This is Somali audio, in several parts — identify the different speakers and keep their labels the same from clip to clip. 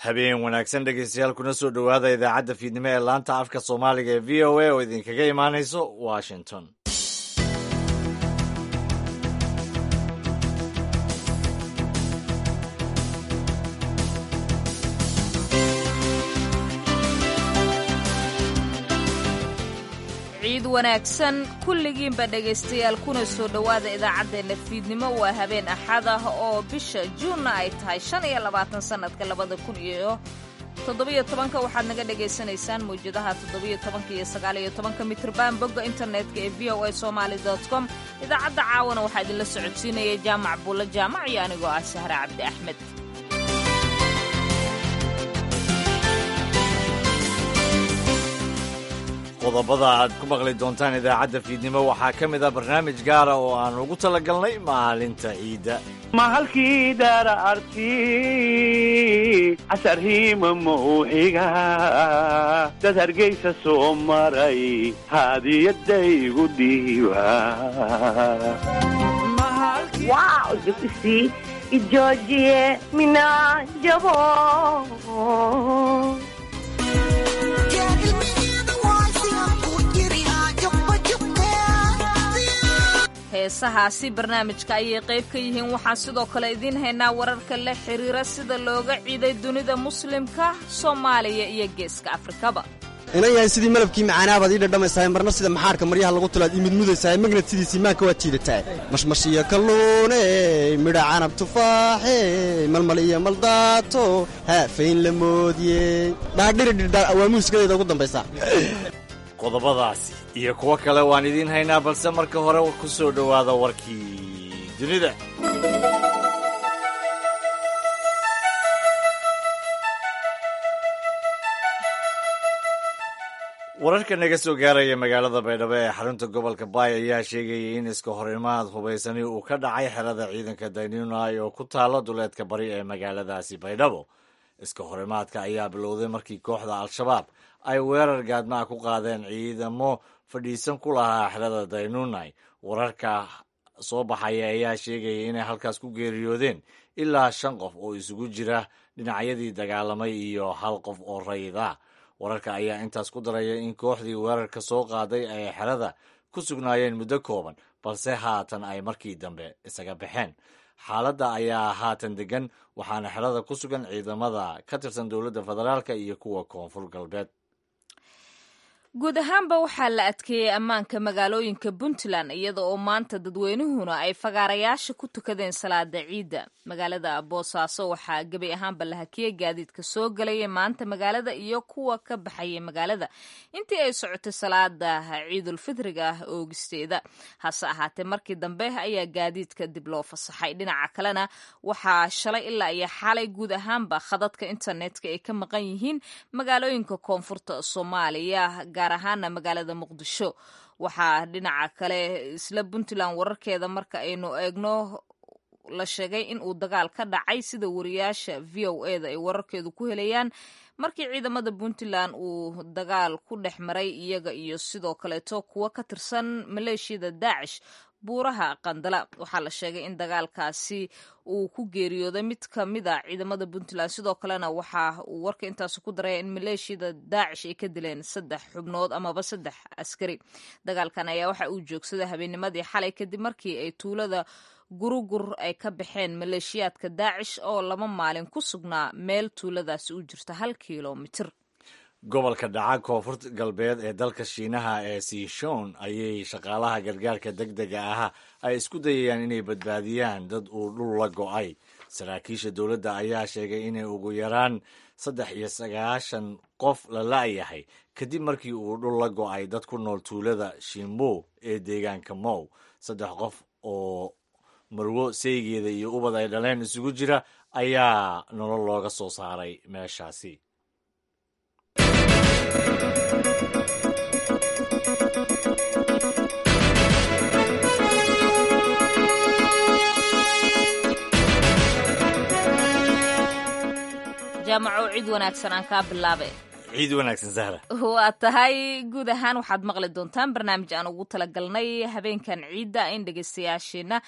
Speaker 1: habeen wanaagsan dhegeystayaal kuna soo dhowaada idaacadda fiidnimo ee laanta afka soomaaliga ee v o a oo idinkaga imaanayso washington
Speaker 2: ciid wanaagsan kulligiinba dhegaystayaal kuna soo dhowaada idaacaddeenna fiidnimo waa habeen axad ah oo bisha juunna ay tahay shan iyo labaatan sannadka labada kun iyo toddobiyo tobanka waxaad naga dhagaysanaysaan mawjadaha toddobiyo tobanka iyo sagaaliyo tobanka mitrban bogga internetka ee v o a somaali dot com idaacadda caawana waxaa idinla socodsiinaya jaamac buulla jaamac iyo anigoo ah sahre cabdi axmed
Speaker 1: qodobada aad ku maqli doontaan idaacadda fiidnimo waxaa ka mid ah barnaamij gaara oo aan ugu talagalnay maalinta ciidda
Speaker 3: mahalkii daara arti casarhiima mawxiga dad hargaysa soo maray haadiyadaygu dhiiba
Speaker 4: Wow, Jukusi, Georgie, Mina, Jabo.
Speaker 2: heesahaasi barnaamijka ayay qayb ka yihiin waxaan sidoo kale idiin haynaa wararka la xiriira sida looga ciiday dunida muslimka soomaaliya iyo geeska afrikaba
Speaker 5: inan yahay sidii malabkii macaanaabaad ii dhadhamaysahay marna sida maxaarka maryaha lagu tulaad ii mudmudaysahay magnad sidiisii maanka waad jiidataa mashmashiyo kalluune midha canab tufaaxe malmal iyo maldaato haafayn la moodiye dhaadhiridhidhaa waa muusikadeyda ugu dambaysa
Speaker 1: qodobadaasi iyo kuwo kale waan idiin haynaa balse marka hore ku soo dhowaada warkii dunida wararka naga soo gaaraya magaalada baydhabo ee xarunta gobolka baay ayaa sheegayay in iska horimaad hubaysani uu ka dhacay xerada ciidanka daynunai oo ku taala duleedka bari ee magaaladaasi baydhabo iska horimaadka ayaa bilowday markii kooxda al-shabaab ay weerar gaadmaa ku qaadeen ciidamo fadhiisan ku lahaa xerada daynunai wararka soo baxaya ayaa sheegaya inay halkaas ku geeriyoodeen ilaa shan qof oo isugu jira dhinacyadii dagaalamay iyo hal qof oo rayida wararka ayaa intaas ku daraya in kooxdii weerarka soo qaaday ay xerada ku sugnaayeen muddo kooban balse haatan ay markii dambe isaga baxeen xaaladda ayaa haatan degan waxaana xerada ku sugan ciidamada ka tirsan dowladda federaalka iyo kuwa koonfur galbeed
Speaker 2: guud ahaanba waxaa la adkeeyey ammaanka magaalooyinka puntland iyada oo maanta dadweynuhuna ay fagaarayaasha ku tukadeen salaada ciidda magaalada boosaaso waxaa gebi ahaanba la hakiyey gaadiidka soo galaya maanta magaalada iyo kuwa ka baxayay magaalada intii ay socotay salaada ciidulfitriga ah oogisteeda hase ahaatee markii dambe ayaa gaadiidka dib loo fasaxay dhinaca kalena waxaa shalay ilaa iyo xalay guud ahaanba khadadka internetka ay ka maqan yihiin magaalooyinka koonfurta soomaaliya gaar ahaana magaalada muqdisho waxaa dhinaca kale isla puntland wararkeeda marka aynu eegno la sheegay in uu dagaal ka dhacay sida wariyaasha v o eda ay wararkeedu ku helayaan markii ciidamada puntland uu dagaal ku dhex maray iyaga iyo sidoo kaleeto kuwo ka tirsan maleeshiyada daacish buuraha qandala waxaa la sheegay in dagaalkaasi uu ku geeriyooday mid ka mid a ciidamada puntland sidoo kalena waxa uu warka intaas ku daraya in maleeshiyada daacish ay ka dileen saddex xubnood amaba saddex askari dagaalkan ayaa waxa uu joogsaday habeennimadii xalay kadib markii ay tuulada gurugur ay ka baxeen maleeshiyaadka daacish oo laba maalin ku sugnaa meel tuuladaasi u jirta hal kilomitir
Speaker 1: gobolka dhaca koonfurta galbeed ee dalka shiinaha ee siishon ayay shaqaalaha gargaarka deg dega ah ay isku dayayaan inay badbaadiyaan dad uu dhul la go'ay saraakiisha dowladda ayaa sheegay inay ugu yaraan saddex iyo sagaashan qof la la'yahay kadib markii uu dhul la go'ay dad ku nool tuulada shimbo ee deegaanka mow saddex qof oo marwo seygeeda iyo ubad ay dhaleen isugu jira ayaa nolol looga soo saaray meeshaasi
Speaker 2: jaamaco cid wanaagsan aan kaa bilaabe
Speaker 1: ciid wanaagsan sahra
Speaker 2: waa tahay guud ahaan waxaad maqli doontaan barnaamij aan ugu talagalnay habeenkan ciidda in dhegaystayaasheenna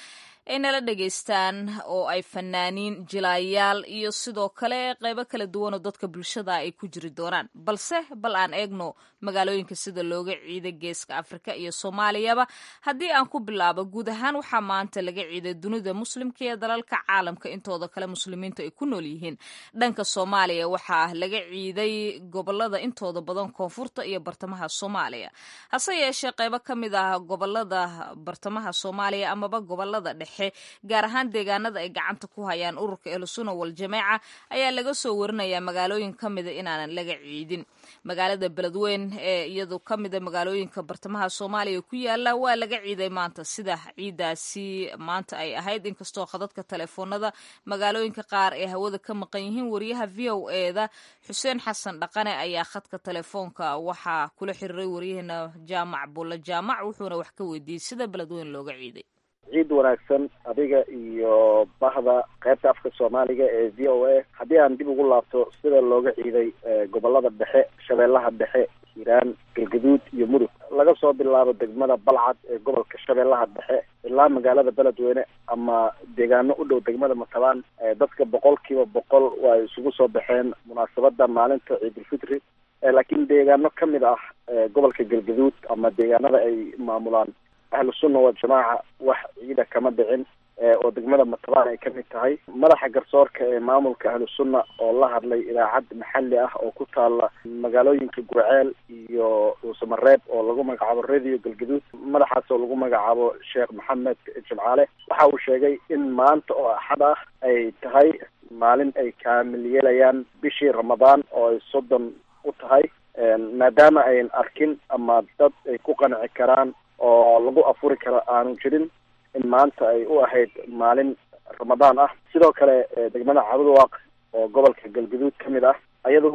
Speaker 2: ay nala dhegaystaan oo ay fanaaniin jilaayaal iyo sidoo kale qeybo kala duwanoo dadka bulshada ay ku jiri doonaan balse bal aan eegno magaalooyinka sida looga ciiday geeska afrika iyo soomaaliyaba haddii aan ku bilaabo guud ahaan waxaa maanta laga ciiday dunida muslimka iyo dalalka caalamka intooda kale muslimiintu ay ku nool yihiin dhanka soomaaliya waxaa laga ciiday gobolada intooda badan koonfurta iyo bartamaha soomaaliya hase yeeshee qeybo ka mid ah gobolada bartamaha soomaaliya amaba gobolada dhexe gaar ahaan deegaanada ay gacanta ku hayaan ururka ehlusuna waljamaaca ayaa laga soo warinayaa magaalooyin ka mida inaanan laga ciidin magaalada beledweyn ee iyadu ka mida magaalooyinka bartamaha soomaaliya ku yaala waa laga ciiday maanta sida ciidaasi maanta ay ahayd inkastoo khadadka telefoonada magaalooyinka qaar ee hawada ka maqan yihiin wariyaha v o eda xuseen xasan dhaqane ayaa khadka telefoonka waxaa kula xiriiray waryaheena jaamac bulla jaamac wuxuuna wax ka weydiiyey sida beledweyn looga ciiday
Speaker 6: ciid wanaagsan adiga iyo bahda qaybta afka soomaaliga ee v o a haddii aan dib ugu laabto sida looga ciiday gobolada dhexe shabeellaha dhexe hiiraan galgaduud iyo mudug laga soo bilaabo degmada balcad ee gobolka shabeellaha dhexe ilaa magaalada beledweyne ama deegaano u dhow degmada matabaan dadka boqol kiiba boqol waa isugu soo baxeen munaasabada maalinta ciidulfitri laakiin deegaano ka mid ah gobolka galgaduud ama deegaanada ay maamulaan ahlusunna waljamaaca wax ciida kama dhicin oo degmada matabaan ay kamid tahay madaxa garsoorka ee maamulka ahlusunna oo la hadlay idaacad maxalli ah oo ku taala magaalooyinka gurceel iyo dhuusamareeb oo lagu magacaabo radio galgaduud madaxaas oo lagu magacaabo sheekh maxamed jimcaale waxa uu sheegay in maanta oo axad ah ay tahay maalin ay kaamil yeelayaan bishii ramadaan oo ay soddon u tahay maadaama ayn arkin ama dad ay ku qanci karaan oo lagu afuri karo aanu jirin in maanta ay u ahayd maalin ramadaan ah sidoo kale degmada cabudwaaq oo gobolka galgaduud ka mid ah ayadu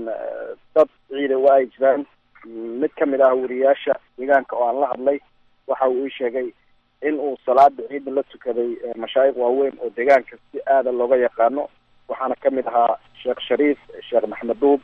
Speaker 6: dad ciida waa ay jiraan mid ka mid ah wariyaasha deegaanka oo aan la hadlay waxa uu ii sheegay in uu salaada ciida la tukaday mashaayikh waaweyn oo deegaanka si aada looga yaqaano waxaana ka mid ahaa sheekh shariif sheekh maxmed duub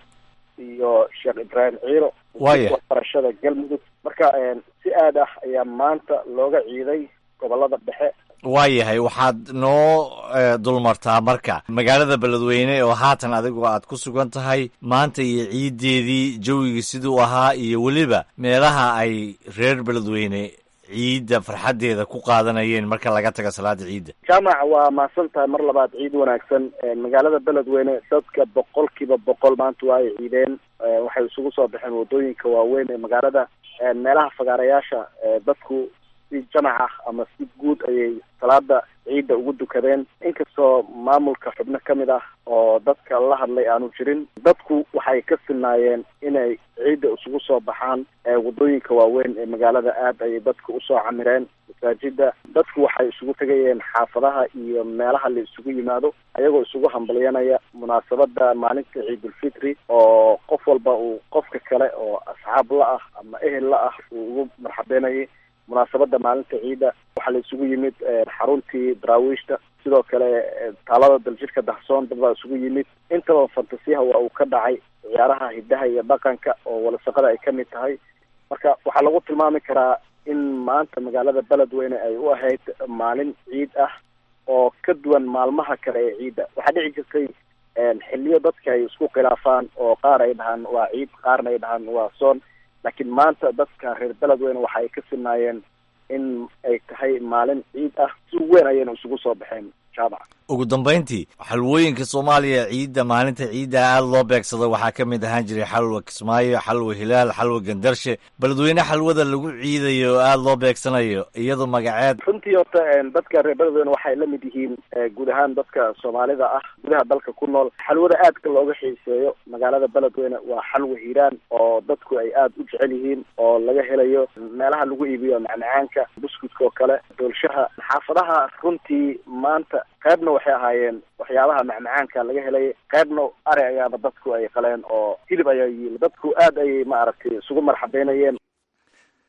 Speaker 6: iyo sheekh ibraahim ciiro
Speaker 1: Waaya.
Speaker 6: waxbarashada galmudug marka si aad ah ayaa maanta looga ciiday gobolada dhexe
Speaker 1: waayahay waxaad noo eh, dulmartaa marka magaalada beledweyne oo haatan adigu aad ku sugan tahay maanta iyo ciiddeedii jawigii siduu ahaa iyo weliba meelaha ay reer beledweyne ciidda farxaddeeda ku qaadanayeen marka laga taga salaada ciidda
Speaker 6: jaamac waa mahadsan tahay mar labaad ciid wanaagsan magaalada beledweyne dadka boqol kiiba boqol maanta waa ay ciideen Eh, waxay isugu soo baxeen wadooyinka waaweyn ee magaalada Eh, meelaha fagaarayaasha eh, dadku si jamac ah ama si guud ayay salaada ciidda ugu dukadeen inkastoo maamulka xubno ka mid ah oo dadka la hadlay aanu jirin dadku waxay ka sinaayeen inay ciidda isugu soo baxaan eh, wadooyinka waaweyn ee magaalada aad ayay dadku usoo camireen masaajida dadku waxay isugu tegayeen xaafadaha iyo meelaha la isugu yimaado ayagoo isugu hambalyanaya munaasabada maalinta ciidulfitri oo qof walba uu qofka kale oo asxaab la ah ama ehel la ah uu ugu marxabeynayay munaasabada maalinta ciidda waxaa la isugu yimid eh, xaruntii daraawiishta sidoo kale eh, taalada daljirka dahsoon dad baa isugu yimid intaba fantasiyaha waa uu ka dhacay ciyaaraha hidaha iyo dhaqanka oo walasaqada ay ka mid tahay marka waxaa lagu tilmaami karaa in maanta magaalada beledweyne ay u ahayd maalin ciid ah oo ka duwan maalmaha kale ee ciidda waxaa dhici jirtay xiliyo dadka ay isku khilaafaan oo qaar ay dhahaan waa ciid qaarna ay dhahaan waa soon laakiin maanta dadka reer beledweyne waxa ay ka sinaayeen in ay tahay maalin ciid ah si weyn ayayna isugu soo baxeen jaamac
Speaker 1: ugu dambayntii xalwooyinka soomaaliya ciidda maalinta ciidda aada loo beegsado waxaa ka mid ahaan jiray xalwa kismaayo xalwa hilaal xalwa gandarshe beledweyne xalwada lagu ciidayo oo aada loo beegsanayo iyadoo magaceed
Speaker 6: runtii horta dadka reer beledweyne waxay la mid yihiin eh, guud ahaan dadka soomaalida ah gudaha dalka ku nool xalwada aadka looga xiiseeyo magaalada beledweyne waa xalwa hiiraan oo dadku ay aada u jecel yihiin oo laga helayo meelaha lagu iibiyo macmacaanka buskudka oo kale doolshaha xaafadaha runtii maanta qaybna waxay ahaayeen waxyaabaha macmacaanka laga helay qaybna ari ayaaba dadku ay qaleen oo hilib ayaa yiil dadku aad ayay ma aragtay isugu marxabeynayeen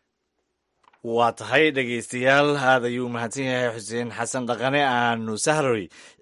Speaker 1: waa tahay dhegaystayaal aad ayuu umahadsan yahay xuseen xasan dhaqane aanu sahroy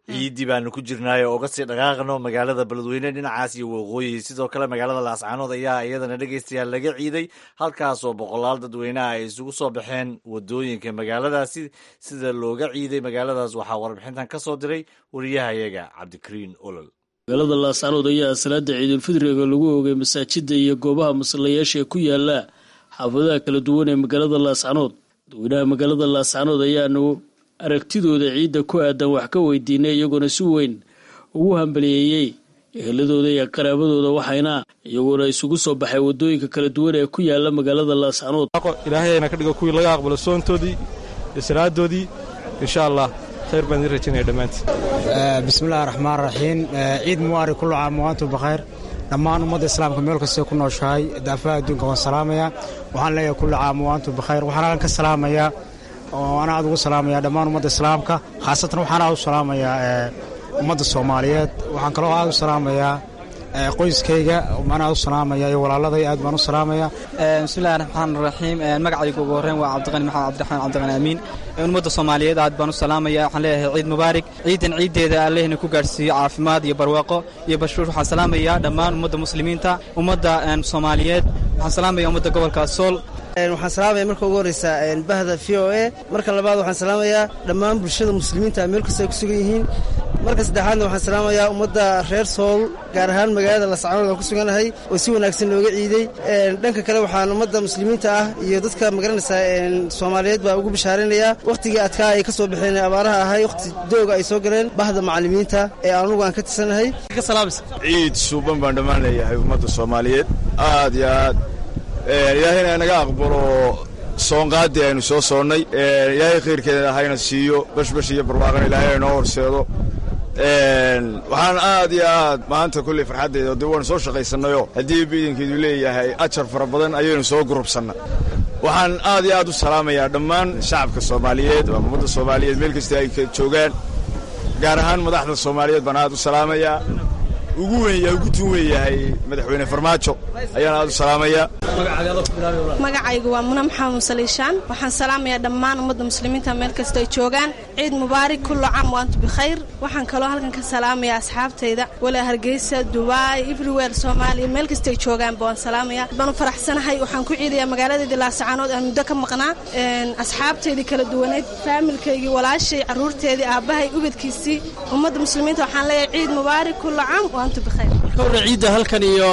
Speaker 1: ciidii baanu ku jirnaayo oga sii dhaqaaqno magaalada beledweyne dhinacaas iyo waqooyi sidoo kale magaalada laascaanood ayaa iyadana dhegeystayaal laga ciiday halkaasoo boqolaal dadweyneha ay isugu soo baxeen wadooyinka magaaladaasi sida looga ciiday magaaladaas waxaa warbixintan ka soo diray wariyahayaga cabdikariin olol
Speaker 7: magaalada laascaanood ayaa salaada ciidulfidriga lagu oogay masaajida iyo goobaha masallayaasha ee ku yaala xaafadaha kala duwan ee magaalada laascaanood dadweynaha magaalada laascaanood ayaanu aragtidooda ciidda ku aadan wax ka weydiinay iyagoona si weyn ugu hambaliyeeyey eheladooda iyo qaraabadooda waxayna iyagoona isugu soo baxay wadooyinka kala duwan ee ku yaala magaalada laascaanood
Speaker 8: ilaahayna ka dhigo kuwii laga aqbalo soontoodii iyo salaadoodii insha allah khayr baan idin rajaynaya dhammaantiin
Speaker 9: bismillahi raxmaan raxiim ciid mubaari kullu caam waantum bakkhayr dhammaan ummadda islaamka meel kastay ku nooshahay daafaha adduunka waan salaamayaa waxaan leeyahay kullu caam waantum bakkhayr waxaan halkan ka salaamayaa oo ana aad ugu salaamayaa dhammaan ummadda islaamka khaasatan waxaan aad u salaamayaa ummadda soomaaliyeed waxaan kaloo aad u salaamayaa qoyskayga baan aad u salaamaya iyo walaaladay aad baan u salaamaya
Speaker 10: bismillahi raxmaan raxiim magacayga ugu horreyn waa cabdiqani maxamed cabdiraxmaan cabdiqani amiin ummadda soomaaliyeed aad baan u salaamaya waxaan leeyahay ciid mubaarig ciidan ciiddeeda allehna ku gaadhsiiyo caafimaad iyo barwaaqo iyo bashuur waxaan salaamayaa dhammaan ummadda muslimiinta ummadda soomaaliyeed waxaan salaamaya ummadda gobolka sool
Speaker 11: waxaan salaamaya marka ugu horreysa bahda v o a marka labaad waxaan salaamayaa dhammaan bulshada muslimiinta meel kasta ay ku sugan yihiin marka saddexaadna waxaan salaamayaa ummadda reer sool gaar ahaan magaalada lascaanood aan ku suganahay oo si wanaagsan looga ciiday dhanka kale waxaan ummadda muslimiinta ah iyo dadka magaranaysaa soomaaliyeed baa ugu bishaaraynayaa wakhtigii adkaa ay ka soo baxeen abaaraha ahay wakhti dooga ay soo galeen bahda macallimiinta ee anugu aan ka tirsanahay
Speaker 12: ciid suuban baan dhammaan leeyahay ummadda soomaaliyeed aad iyo aad ilaahayna naga aqbalo soonqaadii aynu soo soonnay ilaahay khayrkeeda hayna siiyo bashbash iyo barwaaqana ilaahay noo horseedo waxaan aad iyo aad maanta kulley farxaddeeda dee waanu soo shaqaysannayoo haddii biidankeedu leeyahay ajar fara badan ayaynu soo gurubsanna waxaan aad iyo aad u salaamayaa dhammaan shacabka soomaaliyeed ama ummadda soomaaliyeed meel kasta ay joogaan gaar ahaan madaxda soomaaliyeed baan aad u salaamayaa ugu weyn ugu tun weyn yahay madaxweyne farmaajo ayaan aad u salaamayaa
Speaker 13: magacaygu waa muna maxamed musaliishaan waxaan salaamayaa dhammaan ummadda muslimiinta meel kasta ay joogaan ciid mubaarig kullu caam waantu bikhayr waxaan kaloo halkan ka salaamayaa asxaabtayda walaa hargeysa dubaay everywhere soomaaliya meel kasta ay joogaanba waan salaamayaa baan u faraxsanahay waxaan ku ciidayaa magaaladeedii laasacaanood aan muddo ka maqnaa asxaabteydii kala duwaneyd faamilkaygii walaashay carruurteedii aabbahay ubadkiisii ummadda muslimiinta waxaan leeyahay ciid mubaarig kullu caam waantu bikhayr
Speaker 7: kawra ciidda halkan iyo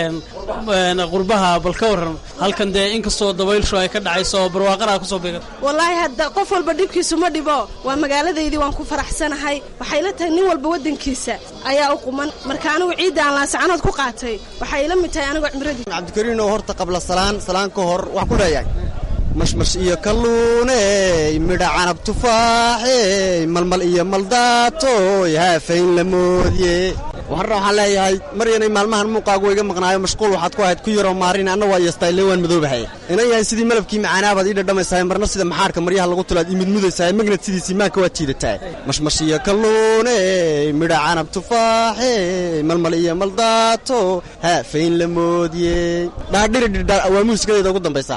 Speaker 7: qurbaha bal ka waran halkan dee inkastoo dabaylshu ay ka dhacayso oo barwaaqana kusoo beegan
Speaker 13: wallaahi hadda qof walba dhibkiisu ma dhibo waa magaaladaydii waan ku faraxsanahay waxay la tahay nin walba waddankiisa ayaa u quman marka anigu ciidda aan laasacanood ku qaatay waxay ila mid tahay anigoo cimradii
Speaker 5: cabdikariinoo horta qabla salaan salaan ka hor wax ku leeyahay mashmash iyo kalluuney midha canab tufaaxey malmal iyo maldaatoy haafayn la moodye waxarna waxaan leeyahay mar yanay maalmahan muuqaagu iga maqnaayo mashquul waxaad ku ahayd ku yaroo maarin anna waa yeestayle waan madoobahay inan yahay sidii malabkii macaanaabaad ii dhadhamaysahay marna sida maxaarka maryaha lagu tulaad ii midmudaysahay magnad sidiisii maanka waad jiidatahay mashmash iyo kalluuney midha canab tufaaxey malmal iyo maldaato haafayn la moodye dhaadhiridhidha waa muusikadeyda ugu dambaysa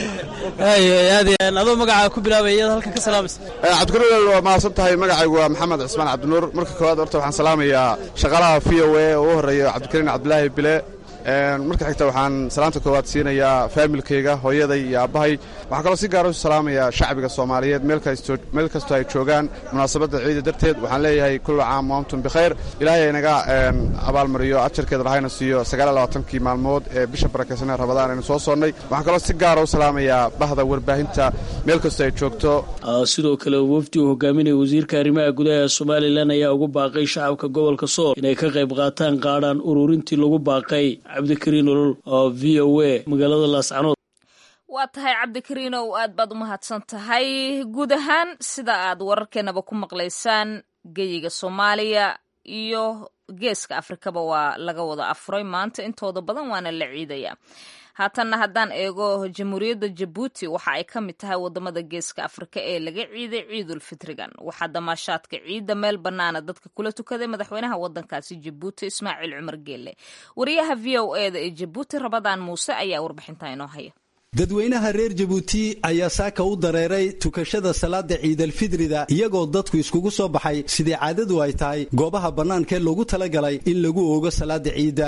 Speaker 7: adoo magacaa ku bilaabay iyada halkan ka salaamaysa
Speaker 14: cabdikuruel waa mahadsan tahay magacaygu waa maxamed cismaan cabdinuur marka koowaad horta waxaan salaamayaa shaqaalaha v o a oo u horreeya cabdikariin cabdilaahi bile marka xigta waxaan salaanta koowaad siinayaa faamilkayga hooyaday iyo aabbahay waxaan kaloo si gaara u salaamayaa shacbiga soomaaliyeed meel kastoo ay joogaan munaasabadda ciida darteed waxaan leeyahay kullu caam waantum bikhayr ilaahay aynaga abaalmariyo ajarkeeda lahayna siiyo sagaallabaatankii maalmood ee bisha barakaysanee rabadaan aynu soo soonnay waxaan kaloo si gaara u salaamayaa bahda warbaahinta meel kastoo ay joogto
Speaker 7: sidoo kale wafdi uu hogaaminaya wasiirka arrimaha gudaha ee somalilan ayaa ugu baaqay shacabka gobolka sool inay ka qayb qaataan qaadhaan ururintii lagu baaqay cabdikariin olol oo v o a magaalada laascanood
Speaker 2: waa tahay cabdikariinow aad baad u mahadsan tahay guud ahaan sida aad wararkeenaba ku maqlaysaan geyiga soomaaliya iyo geeska afrikaba waa laga wada afuray maanta intooda badan waana la ciidaya haatanna haddaan eego jamhuuriyadda jabuuti waxa ay ka mid tahay wadamada geeska afrika ee laga ciiday ciidul fitrigan waxaa damaashaadka ciidda meel bannaana dadka kula tukaday madaxweynaha wadankaasi jabuuti ismaaciil cumar geelle wariyaha v o eda ee jabuuti rabadaan muuse ayaa warbixinta inoo haya
Speaker 15: dadweynaha reer jabuuti ayaa saaka u dareeray tukashada salaada ciidalfidrida iyagoo dadku iskugu soo baxay sidii caadadu ay tahay goobaha bannaankaee loogu talagalay in lagu oogo salaada ciidda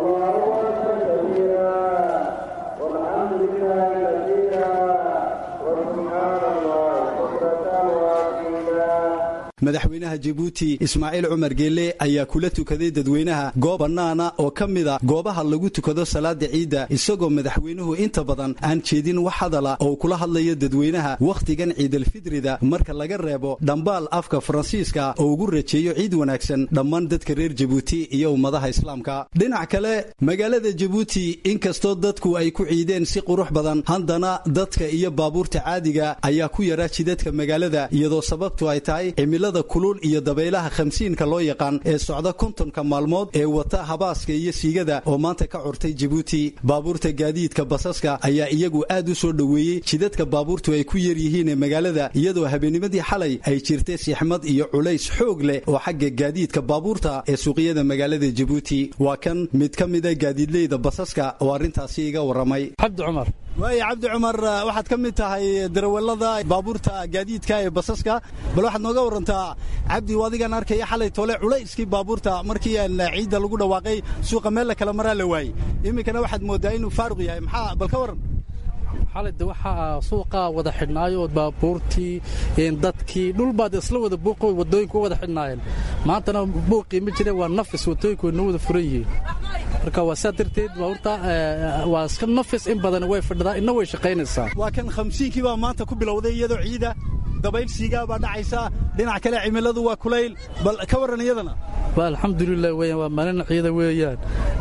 Speaker 15: madaxweynaha jabuuti ismaaciil cumar geelle ayaa kula tukaday dadweynaha goob bannaana oo ka mida goobaha lagu tukado salaada ciidda isagoo madaxweynuhu inta badan aan jeedin wax hadala oo kula hadlayo dadweynaha wakhtigan ciidalfidrida marka laga reebo dhambaal afka faransiiska oo ugu rajeeyo ciid wanaagsan dhammaan dadka reer jabuuti iyo ummadaha islaamka dhinac kale magaalada jabuuti inkastoo dadku ay ku ciideen si qurux badan haddana dadka iyo baabuurta caadiga ayaa ku yaraa jidadka magaalada iyadoo sababtu ay tahay kulul iyo dabaylaha khamsiinka loo yaqaan ee socda kontonka maalmood ee wata habaaska iyo siigada oo maanta ka curtay jabuuti baabuurta gaadiidka basaska ayaa iyagu aad u soo dhoweeyey jidadka baabuurtu ay ku yar yihiin ee magaalada iyadoo habeenimadii xalay ay jirtay sixmad iyo culays xoog leh oo xagga gaadiidka baabuurta ee suuqyada magaalada jabuuti waa kan mid ka mida gaadiidleyda basaska oo arrintaasi iga warramay
Speaker 16: cabdi cumar
Speaker 15: waaya cabdi cumar waxaad ka mid tahay darawallada baabuurta gaadiidka ee basaska bal waxaad nooga warantaa cabdi adigaan arkaya xalay tole culayskii baabuurta markii aan ciidda lagu dhawaaqay suuqa meel la kala maraa la waayey iminkana waxaad moodaa inuu faaruq yahay maxaa bal ka waran
Speaker 16: xalayde waxaa suuqa wada xidhnaayo baabuurtii dadkii dhulbaad isla wada buuqo wadooyinku wada xidhnaayeen maantana buuqii ma jireen waa nafis wadooyinku way noo wada furan yihiin marka waa saa darteed baabuurta waa iska nafis in badan way fadhidaa inna way shaqaynaysaa
Speaker 15: waa kan khamsiinkii baa maanta ku bilowday iyadoo ciida dabayl siigaa baa dhacaysa dhinac kale cimiladu waa kulayl bal ka warran iyadana
Speaker 16: waa alxamdulilah weeyaan waa maalin ciida weeyaan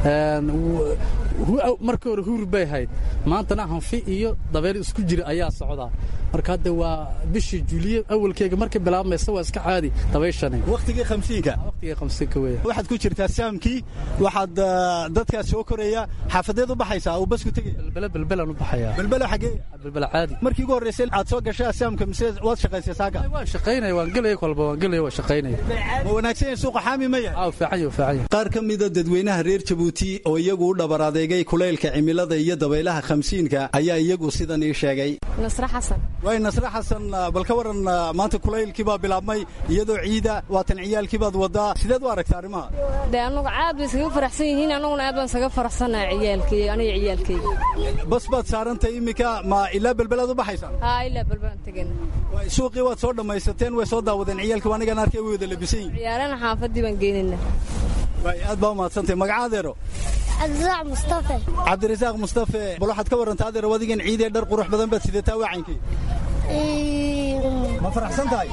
Speaker 16: markii hore huur bay hayd maantana hanfi iyo dabayl isku jira ayaa socdaa marka hadda waa bishii juliye awalkeega markay bilaabmaysa waa iska caadi dabayshani
Speaker 15: wakhtigii khamsiinka
Speaker 16: wakhtigii khamsiinka weeyaan
Speaker 15: waxaad ku jirtaa saamkii waxaad dadkaas soo koraya xaafadeed u baxaysaa uu basku tegaya
Speaker 16: belbele belbelaan u baxayaa
Speaker 15: belbele xagee
Speaker 16: belbele caadi
Speaker 15: markii ugu horreysay aad soo gashaa saamka mise waad shaqaysay saaka
Speaker 16: waan shaqaynaya waan gelaya kolba waan gelaya waan shaqaynaya
Speaker 15: ma wanaagsan yahay suuqa xaami ma yahay
Speaker 16: aa fiican yahay fiican yahay
Speaker 15: qaar ka mida dadweynaha reer jabuuti oo iyagu u dhabar adeegay kulaylka cimilada iyo dabaylaha khamsiinka ayaa iyagu sidan ii sheegay
Speaker 17: nasre xasan
Speaker 15: waay nasre xasan bal ka waran maanta kulaylkii baa bilaabmay iyadoo ciida waatan ciyaalkii baad wadaa sideed u aragta arrimaha
Speaker 17: dee annagu aad bay iskaga faraxsan yihiin annaguna aad baan isaga faraxsanahay ciyaalkay aniga ciyaalkayga
Speaker 15: bas baad saarantay iminka ma ilaa belbelaad u baxaysaan
Speaker 17: haa ilaa belbelaan tegana
Speaker 15: suuqii waad soo dhammaysateen way soo daawadeen ciyaalkii anigan arkay way wada labisan yihin
Speaker 17: ciyaarana xaafadii baan geynayna
Speaker 15: waay aad baa umahadsantay magaca adeero
Speaker 18: cabdirasaaq mustafe
Speaker 15: cabdirasaaq mustafe bal waxaad ka warantaa adeero adigan ciidee dhar qurux badan baad sidataa wacankii ma faraxsan tahay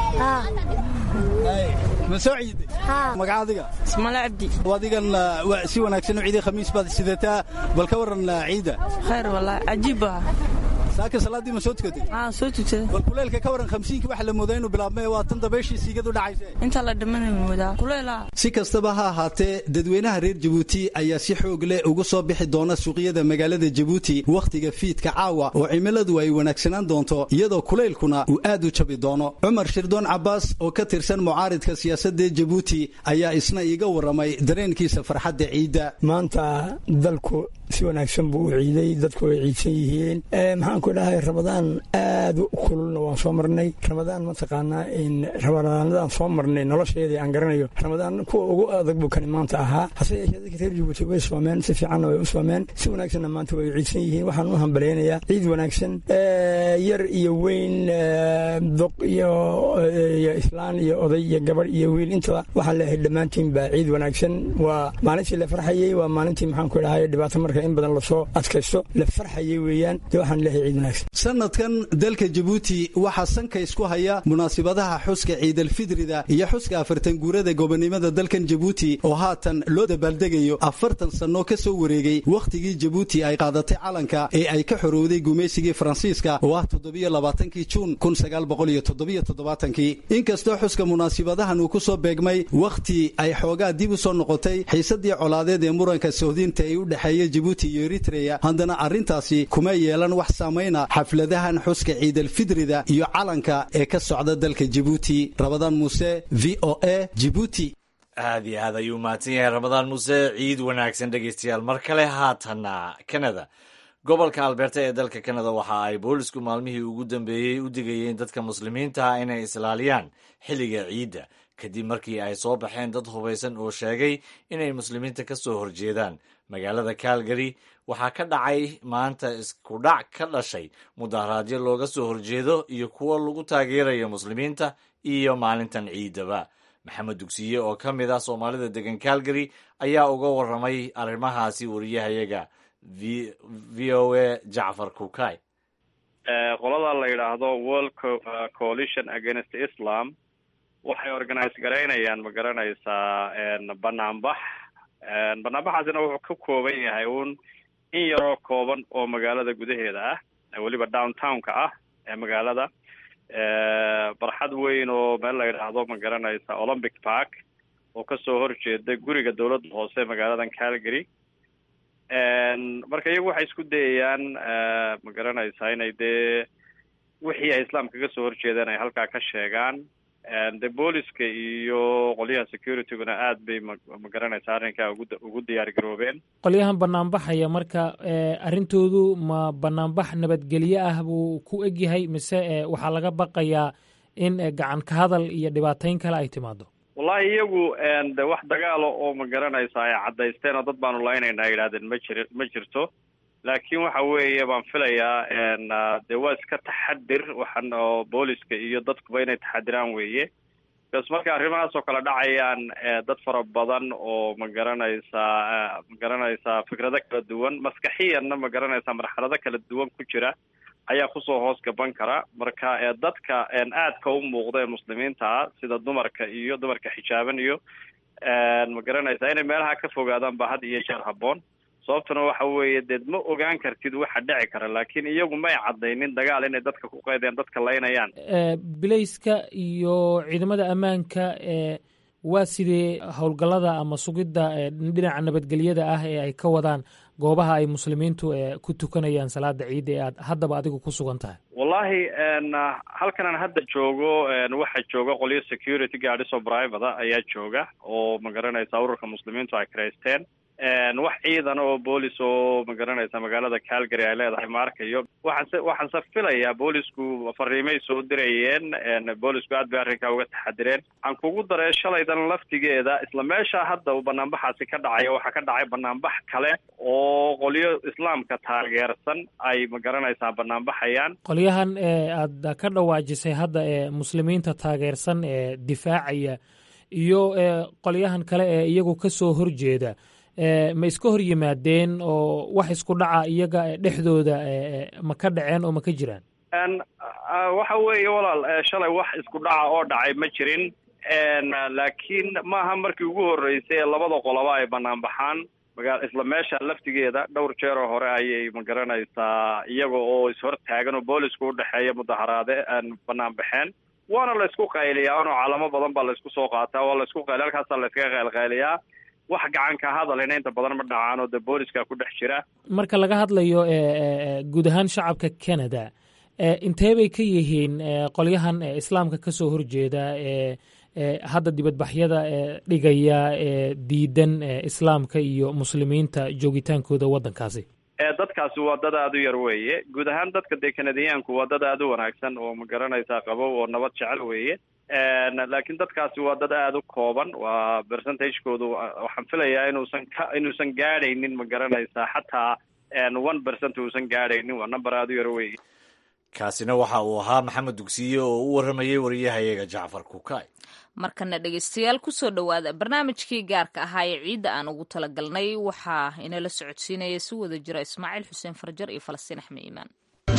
Speaker 15: ma soo ciiday magaca adiga
Speaker 19: ismale cabdi
Speaker 15: adigan si wanaagsan u ciiday khamiis baad sidataa bal ka waran ciida
Speaker 19: khayr wallaahi cajiib baa
Speaker 15: saaka salaaddii ma soo tukatay
Speaker 19: aa soo tukaday
Speaker 15: bal kuleylka ka waran khamsiinkii waxa la moodaa inuu bilaabmay waa tan dabayshii siigadu dhacayse
Speaker 19: inta la dhimanay moodaa kuleylaa
Speaker 15: si kastaba ha ahaatee dadweynaha reer jabuuti ayaa si xoog leh uga soo bixi doona suuqyada magaalada jabuuti wakhtiga fiidka caawa oo cimiladu ay wanaagsanaan doonto iyadoo kulaylkuna uu aad u jabi doono cumar shirdoon cabbaas oo ka tirsan mucaaridka siyaasadda jabuuti ayaa isna iiga warramay dareenkiisa farxadda ciidda
Speaker 20: maanta dalku si wanaagsan buu u ciiday dadku way ciidsan yihiin maxaan ku dhahay ramadaan aad u kululna waan soo marnay ramadaan mataqaanaa ramadaanadaan soo marnay nolosheedii aan garanayo ramadaan kuwa ugu adag buu kani maanta ahaa hase yeeshee dadka reer jabuuti way soomeen si fiicanna way u soomeen si wanaagsanna maanta way ciidsan yihiin waxaan u hambalaynayaa ciid wanaagsan yar iyo weyn doq iyo islaan iyo oday iyo gabadh iyo wiil intaba waxaan leeyahay dhammaantiin baa ciid wanaagsan waa maalintii la farxayey waa maalintii maxaan ku dhahay dhibaato marka in badan lasoo adkaysto la farxayay weeyaan dee waxaan leeyahay ciid wanaagsan
Speaker 15: sanadkan dalka jabuuti waxaa sanka isku haya munaasibadaha xuska ciidalfidrida iyo xuska afartan guurada gobonimada dalkan jabuuti oo haatan loo dabaaldegayo afartan sannoo ka soo wareegay wakhtigii jabuuti ay qaadatay calanka ee ay ka xorowday gumaysigii faransiiska oo ah toddobiyo labaatankii juun kun sagaal boqol iyo toddobiyo toddobaatankii inkastoo xuska munaasibadahan uu ku soo beegmay wakhti ay xoogaa dib u soo noqotay xiisadii colaadeed ee muranka sohdinta ee u dhexeeya jabuuti iyo eritreya haddana arrintaasi kuma yeelan wax saamayna xafladahan xuska ciidalfidrida iyo calanka ee ka socda dalka jabuuti rabadaan muuse v o a jibuuti
Speaker 1: aad iyo aad ayuu mahadsan yahay ramadaan muuse ciid wanaagsan dhegaystayaal mar kale haatana kanada gobolka alberta ee dalka kanada waxa ay boolisku maalmihii ugu dambeeyey u digayeen dadka muslimiinta ah inay islaaliyaan xilliga ciidda kadib markii ay soo baxeen dad hubaysan oo sheegay inay muslimiinta ka soo horjeedaan magaalada calgary waxaa ka dhacay maanta iskudhac ka dhashay mudaharaadyo looga soo horjeedo iyo kuwo lagu taageerayo muslimiinta iyo maalintan ciidaba maxamed dugsiye oo ka mid ah soomaalida degan calgary ayaa uga warramay arrimahaasi wariyahayaga v o a jacfar kukay
Speaker 21: qolada la yidhaahdo world coalition against islam waxay organise garaynayaan ma garanaysaa banaanbax banaanbaxaasina wuxuu ka kooban yahay uun in yaroo kooban oo magaalada gudaheeda ah weliba downtownka ah ee magaalada barxad weyn oo meel la yidhaahdo ma garanaysa olympic park oo kasoo horjeeda guriga dowladda hoose magaaladan calgary marka iyagu waxay isku dayayaan ma garanaysaa inay dee wixii ay islaamka ka soo horjeedeen ay halkaa ka sheegaan de booliska iyo qolyaha securityguna aad bay ma ma garanaysaa arrinkaa ugu ugu diyaar garoobeen
Speaker 22: qolyahan banaanbaxaya marka arrintoodu ma banaanbax nabadgelyo ah buu ku egyahay mise waxaa laga baqayaa in gacan ka hadal iyo dhibaateyn kale ay timaado
Speaker 21: wallahi iyagu de wax dagaalo oo ma garanaysa ay caddaysteen oo dad baanu laynayna ay yidhahdeen ma jir ma jirto laakiin waxa weeye baan filayaa de waa iska taxadir waxan oo booliska iyo dadkuba inay taxadiraan weeye bas marka arrimahaas oo kale dhacayaan dad fara badan oo ma garanaysaa ma garanaysaa fikrado kala duwan maskaxiyanna ma garanaysaa marxalado kala duwan ku jira ayaa kusoo hoos gaban kara marka dadka aadka u muuqda ee muslimiinta ah sida dumarka iyo dumarka xijaaban iyo ma garanaysaa inay meelaha ka fogaadaan ba had iyo jeer habboon sababtuna waxa weeye deed ma ogaan kartid waxa dhici kara laakiin iyagu may caddaynin dagaal inay dadka ku qaydeen dadka laynayaan
Speaker 22: bilayska iyo ciidamada ammaanka waa sidee howlgallada ama sugidda dhinaca nabadgelyada ah ee ay ka wadaan goobaha ay muslimiintu ku tukanayaan salaada ciidda ee aad haddaba adigu ku sugan tahay
Speaker 21: wallahi halkan aan hadda joogo waxaa jooga qolyo security gaadis oo private ayaa jooga oo ma garanaysa ururka muslimiintu ay karaysteen wax ciidan oo boolis oo ma garanaysa magaalada calgary ay leedahay ma arkayo waxaanse waxaanse filayaa boolisku fariimay soo dirayeen boolisku aad bay arrinkaa uga taxadireen aan kugu daree shalaydan laftigeeda isla meesha hadda uu banaanbaxaasi ka dhacaya waxaa ka dhacay banaanbax kale oo qolyo islaamka taageersan ay ma garanaysaa banaanbaxayaan
Speaker 22: qolyahan aad ka dhawaajisay hadda ee muslimiinta taageersan ee difaacaya iyo qolyahan kale ee iyagu ka soo horjeeda ma iska hor yimaadeen oo wax isku dhaca iyaga dhexdooda ma ka dhaceen oo ma ka jiraan
Speaker 21: waxa weeye walaal shalay wax isku dhaca oo dhacay ma jirin laakiin maaha markii ugu horreysay ee labada qoloba ay banaan baxaan magaa isla meesha laftigeeda dhowr jeeroo hore ayay ma garanaysaa iyaga oo ishor taagan oo boolisku udhexeeya mudaharaade banaan baxeen waana la isku qayliyaa unoo calamo badan baa la isku soo qaataa waa la isku qayliya halkaasaa la iskaga qaylqayliyaa wax gacan ka hadalina inta badan ma dhacaan oo de booliska ku dhex jira
Speaker 22: marka laga hadlayo guud ahaan shacabka canada intee bay ka yihiin qolyahan islaamka ka soo horjeeda ee hadda dibadbaxyada dhigaya ee diidan islaamka iyo muslimiinta joogitaankooda waddankaasi
Speaker 21: dadkaasi waa dad aada u yar weeye guud ahaan dadka dee kanadiyaanku waa dad aada u wanaagsan oo ma garanaysaa qabow oo nabad jecel weeye laakiin dadkaasi waa dad aada u kooban waa percentagekoodu waxaan filayaa inuusan ka inuusan gaadhaynin ma garanaysaa xataa one percent uusan gaadhaynin waa number aada u yar weeye
Speaker 1: kaasina waxa uu ahaa maxamed dugsiye oo u warramayay wariyahayaga jacfar kukay
Speaker 2: markana dhegaystayaal kusoo dhowaada barnaamijkii gaarka ahaa ee ciidda aan ugu talagalnay waxaa inala socodsiinaya si wada jira ismaaciil xuseen farjar iyo falastiin axmed iimaan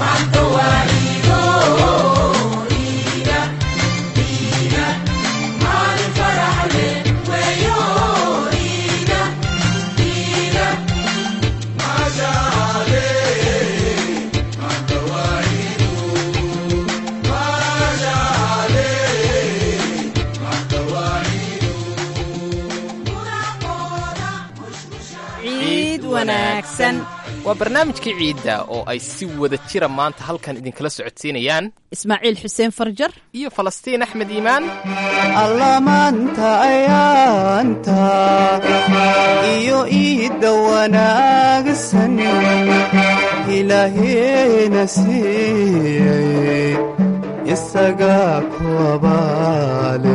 Speaker 23: waa barnaamijkii ciidda oo ay si wada jira maanta halkan idinkala socodsiinayaan
Speaker 24: ismaaciil xuseen farjar
Speaker 23: iyo falastiin axmed iimaan
Speaker 25: allamaanta ayaanta iyo iidda wanaagsan ilaahayna siiyey isagaa ku abaale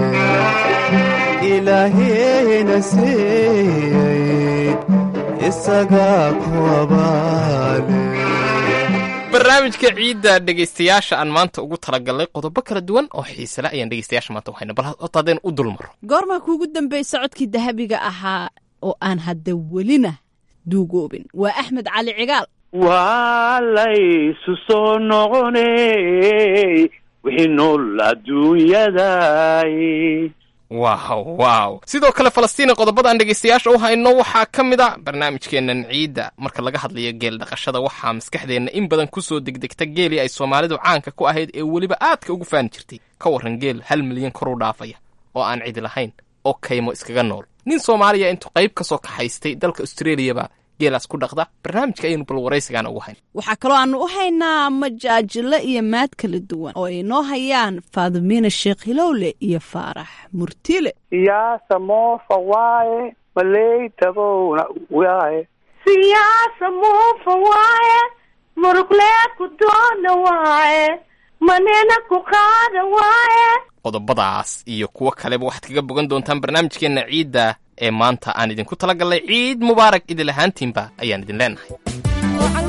Speaker 25: ilaahayna siiyey isagaa ku abaale
Speaker 23: barnaamijka ciidda dhegaystayaasha aan maanta ugu talagalnay qodobo kala duwan oo xiisele ayaan dhegaystayaasha maanta u hayna bal horta haddeen u dulmaro
Speaker 24: goormaa kuugu dambaysa codkii dahabiga ahaa oo aan hadda welina duugoobin waa axmed cali cigaal
Speaker 3: waa laysu soo noqonay wixii nool adduunyaday
Speaker 23: waaw waaw sidoo kale falastiina qodobada aan dhegaystayaasha u hayno waxaa ka mid a barnaamijkeennan ciidda marka laga hadlayo geel dhaqashada waxaa maskaxdeenna in badan ku soo degdegta geelii ay soomaalidu caanka ku ahayd ee weliba aadka ugu faani jirtay ka warran geel hal milyan kor u dhaafaya oo aan cidi lahayn oo kaymo iskaga nool nin soomaaliya intuu qayb ka soo kaxaystay dalka austreliyaba geelaas ku dhaqda barnaamijka ayaynu bal waraysigaana ugu hayn
Speaker 24: waxaa kaloo aanu u haynaa majaajilo iyo maad kala duwan oo ay noo hayaan faadimiina sheekh hilowle iyo faarax murtile
Speaker 3: siyaasa moofa waaye maley dabowna waaye
Speaker 4: siyaasa muufa waaye muruqlee ku doona waaye manena ku qaada waaye
Speaker 23: qodobadaas iyo kuwo kaleba waxaad kaga bogan doontaan barnaamijkeenna ciidda ee maanta aan idinku talagalnay ciid mubaarak idil ahaantiinba ayaan idin leenahay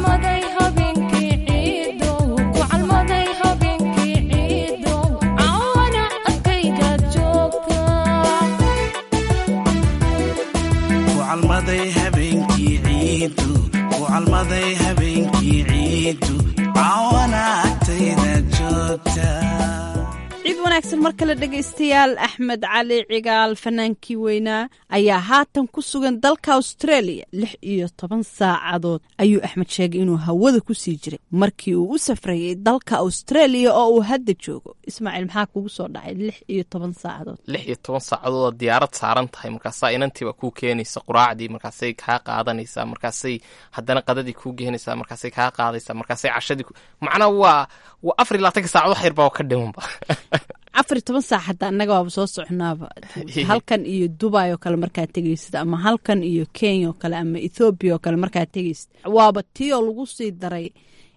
Speaker 24: ciid wanaagsan mar kale dhegaystayaal axmed cali cigaal fanaankii weynaa ayaa haatan ku sugan dalka australia lix iyo toban saacadood ayuu axmed sheegay inuu hawada ku sii jiray markii uu u safrayay dalka australia oo uu hadda joogo ismaaciil maxaa kugu soo dhacay lix iyo toban saacadood
Speaker 23: lix iyo toban saacadood diyaarad saaran tahay markaasaa inantiiba kuu keenaysa quraacdii markaasay kaa qaadanaysaa markaasay haddana qadadii kuu geenaysaa markaasay kaa qaadaysaa markaasay cashadii macnaa waa waa afar iyo labaatanka saacad wax yarbaa ka dhimanba
Speaker 24: afar iyo toban saac hadda annaga waaba soo soconaaba halkan iyo dubai oo kale markaad tegaysid ama halkan iyo kenya oo kale ama ethoobiya oo kale markaad tegaysid waaba tii oo lagu sii daray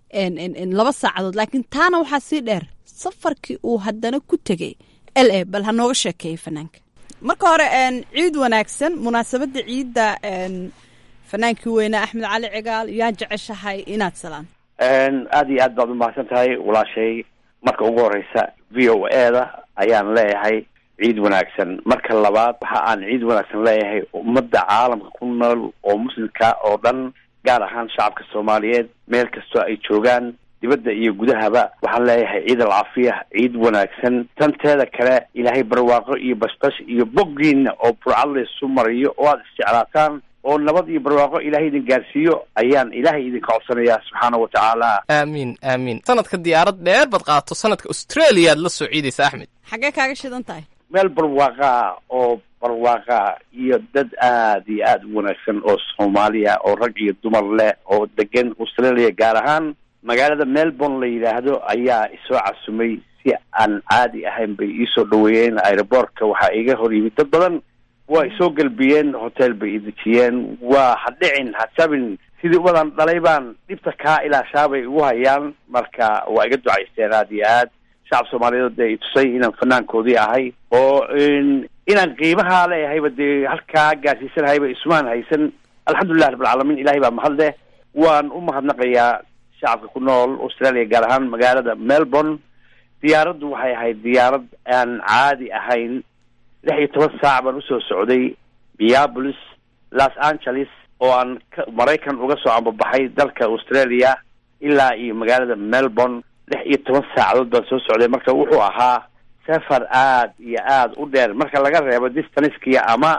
Speaker 24: laba saacadood laakiin taana waxaa sii dheer safarkii uu haddana ku tegay l a bal ha nooga sheekeeyay fanaanka marka hore ciid wanaagsan munaasabadda ciidda fanaankii weynaa axmed cali cigaal yaa jeceshahay inaad salaan
Speaker 3: aada iyo aad baad umahadsan tahay walaashay marka ugu horeysa v o e da ayaan leeyahay ciid wanaagsan marka labaad waxa aan ciid wanaagsan leeyahay ummadda caalamka ku nool oo muslimka oo dhan gaar ahaan shacabka soomaaliyeed meel kastoo ay joogaan dibadda iyo gudahaba waxaan leeyahay ciid alcaafiya ciid wanaagsan tanteeda kale ilaahay barwaaqo iyo bashbash iyo boggiina oo burcad laysu mariyo oo aada isjeclaataan oo nabad iyo barwaaqo ilaahay idin gaarsiiyo ayaan ilaahay idinka codsanayaa subxaana wa tacaala
Speaker 23: aamiin aamiin sanadka diyaarad dheer baad qaato sanadka australia aad la soo ciidaysa axmed
Speaker 24: xaggee kaaga shidan tahay
Speaker 3: meel barwaaqaa oo barwaaqaa iyo dad aad iyo aada u wanaagsan oo soomaaliya oo rag iyo dumar leh oo degan australia gaar ahaan magaalada melbourne la yidhaahdo ayaa isoo casumay si aan caadi ahayn bay iisoo dhaweeyeen aeroboortka waxaa iga hor yimid dad badan waa isoo galbiyeen hotel bay idejiyeen waa ha dhicin ha jabin sidii ubadan dhalay baan dhibta kaa ilaashaabay igu hayaan marka waa iga ducaysteen aada iyo aad shacab soomaaliyeed dee itusay inaan fanaankoodii ahay oo inaan qiimahaa leeyahayba dee halkaa gaarsiisanahayba isumaan haysan alxamdulilah rabbilcaalamiin ilahay baa mahad leh waan u mahadnaqayaa shacabka ku nool australia gaar ahaan magaalada melbourne diyaaraddu waxay ahayd diyaarad aan caadi ahayn lix iyo toban saac baan usoo socday minneapolis los angeles oo aan maraykan uga soo ambabaxay dalka australia ilaa iyo magaalada melbourne lix iyo toban saacadood baan soo socday marka wuxuu ahaa safar aad iyo aada u dheer marka laga reebo distancekia ama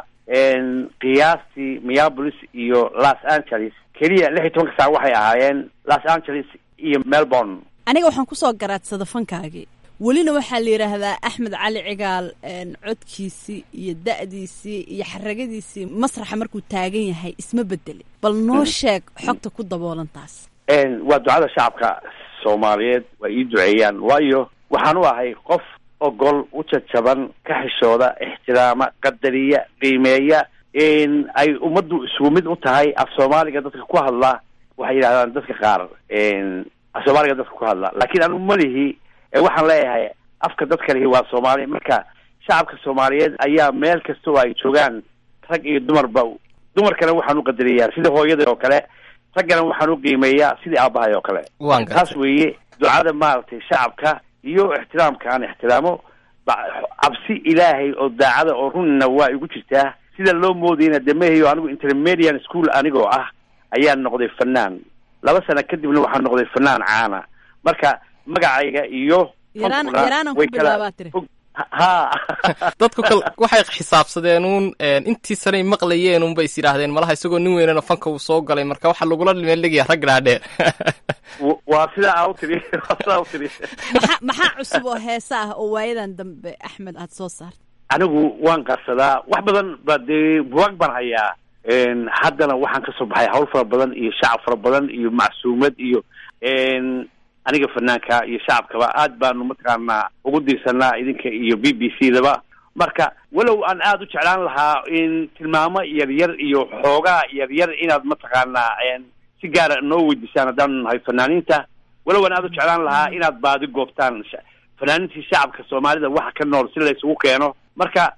Speaker 3: qiyaastii minneapolis iyo los angeles keliya lix iyo tobanka saac waxay ahaayeen los angeles iyo melbourne
Speaker 24: aniga waxaan kusoo garaadsada fankaagii welina waxaa la yidhaahdaa axmed cali cigaal codkiisii iyo da'diisii iyo xaragadiisii masraxa markuu taagan yahay isma bedelin bal noo sheeg xogta ku daboolantaas
Speaker 3: waa ducada shacabka soomaaliyeed waa ii duceeyaan waayo waxaan u ahay qof ogol u jajaban ka xishooda ixtiraama qadariya qiimeeya ay ummaddu isugu mid u tahay af soomaaliga dadka ku hadla waxay yidhahdaan dadka qaar soomaaliga dadka ku hadla laakiin anigu malihi waxaan leeyahay afka dadka lihi waa soomaali marka shacabka soomaaliyeed ayaa meel kasta oo ay joogaan rag iyo dumarba dumarkana waxaan u qadariyaa sida hooyada oo kale raggana waxaan u qiimeeyaa sidii aabahay oo kale
Speaker 23: waan
Speaker 3: taas weeye ducada maaragtay shacabka iyo ixtiraamka aan ixtiraamo cabsi ilaahay oo daacada oo runina waa igu jirtaa sida loo moodayna de mahayo anigu intermedian school anigoo ah ayaan noqday fanaan laba sano kadibna waxaan noqday fanaan caana marka magacayga iyo
Speaker 24: yaraanan ku bilaabaa tiri
Speaker 3: ha
Speaker 23: dadku kal waxay xisaabsadeen uun intii sanay maqlayeen unbay is yidhaahdeen malaha isagoo nin weynana fanka uu soo galay marka waxaa lagula dhimeeldhigaya rag dhaadheer
Speaker 3: waa sidaa aa u tiri waa sidaa u tiri
Speaker 24: maxaa maxaa cusub oo heesa ah oo waayadan dambe axmed aad soo saarta
Speaker 3: anigu waan qarsadaa wax badan ba dee buwaag baan hayaa haddana waxaan kasoo baxay hawl fara badan iyo shacab fara badan iyo macsuumad iyo aniga fanaanka iyo shacabkaba aad baanu mataqaanaa ugu diirsanaa idinka iyo b b c daba marka walow aan aada u jeclaan lahaa in tilmaamo yaryar iyo xoogaa yaryar inaad mataqaanaa si gaara noo weydiisaan haddaanu nahay fanaaniinta walow aan aada u jeclaan lahaa inaad baadi goobtaan fanaaniintii shacabka soomaalida waxa ka nool si la isugu keeno marka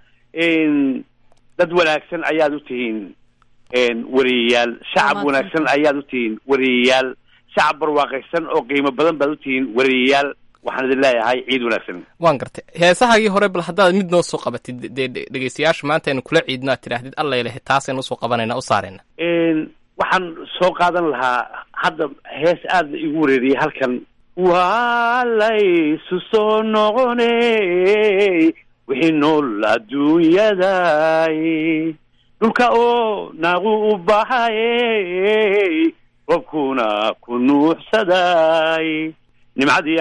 Speaker 3: dad wanaagsan ayaad u tihiin wariyayaal shacab wanaagsan ayaad u tihiin wariyayaal shacab barwaaqaysan oo qiimo badan baad u tihiin wariyayaal waxaan idin leeyahay ciid wanaagsan
Speaker 23: waan gartay heesahagii hore bal haddaad mid noo soo qabatid dee dhegeystayaasha maanta aynu kula ciidno aad tidhaahdid alla ilahe taasaynu usoo qabanayna u saarayna
Speaker 3: waxaan soo qaadan lahaa hadda hees aada igu wareeriyay halkan waa laysu soo noqoney wixii nool adduunyaday dhulka oo naagu u baxayey robkuna ku nuuxsaday nimcadii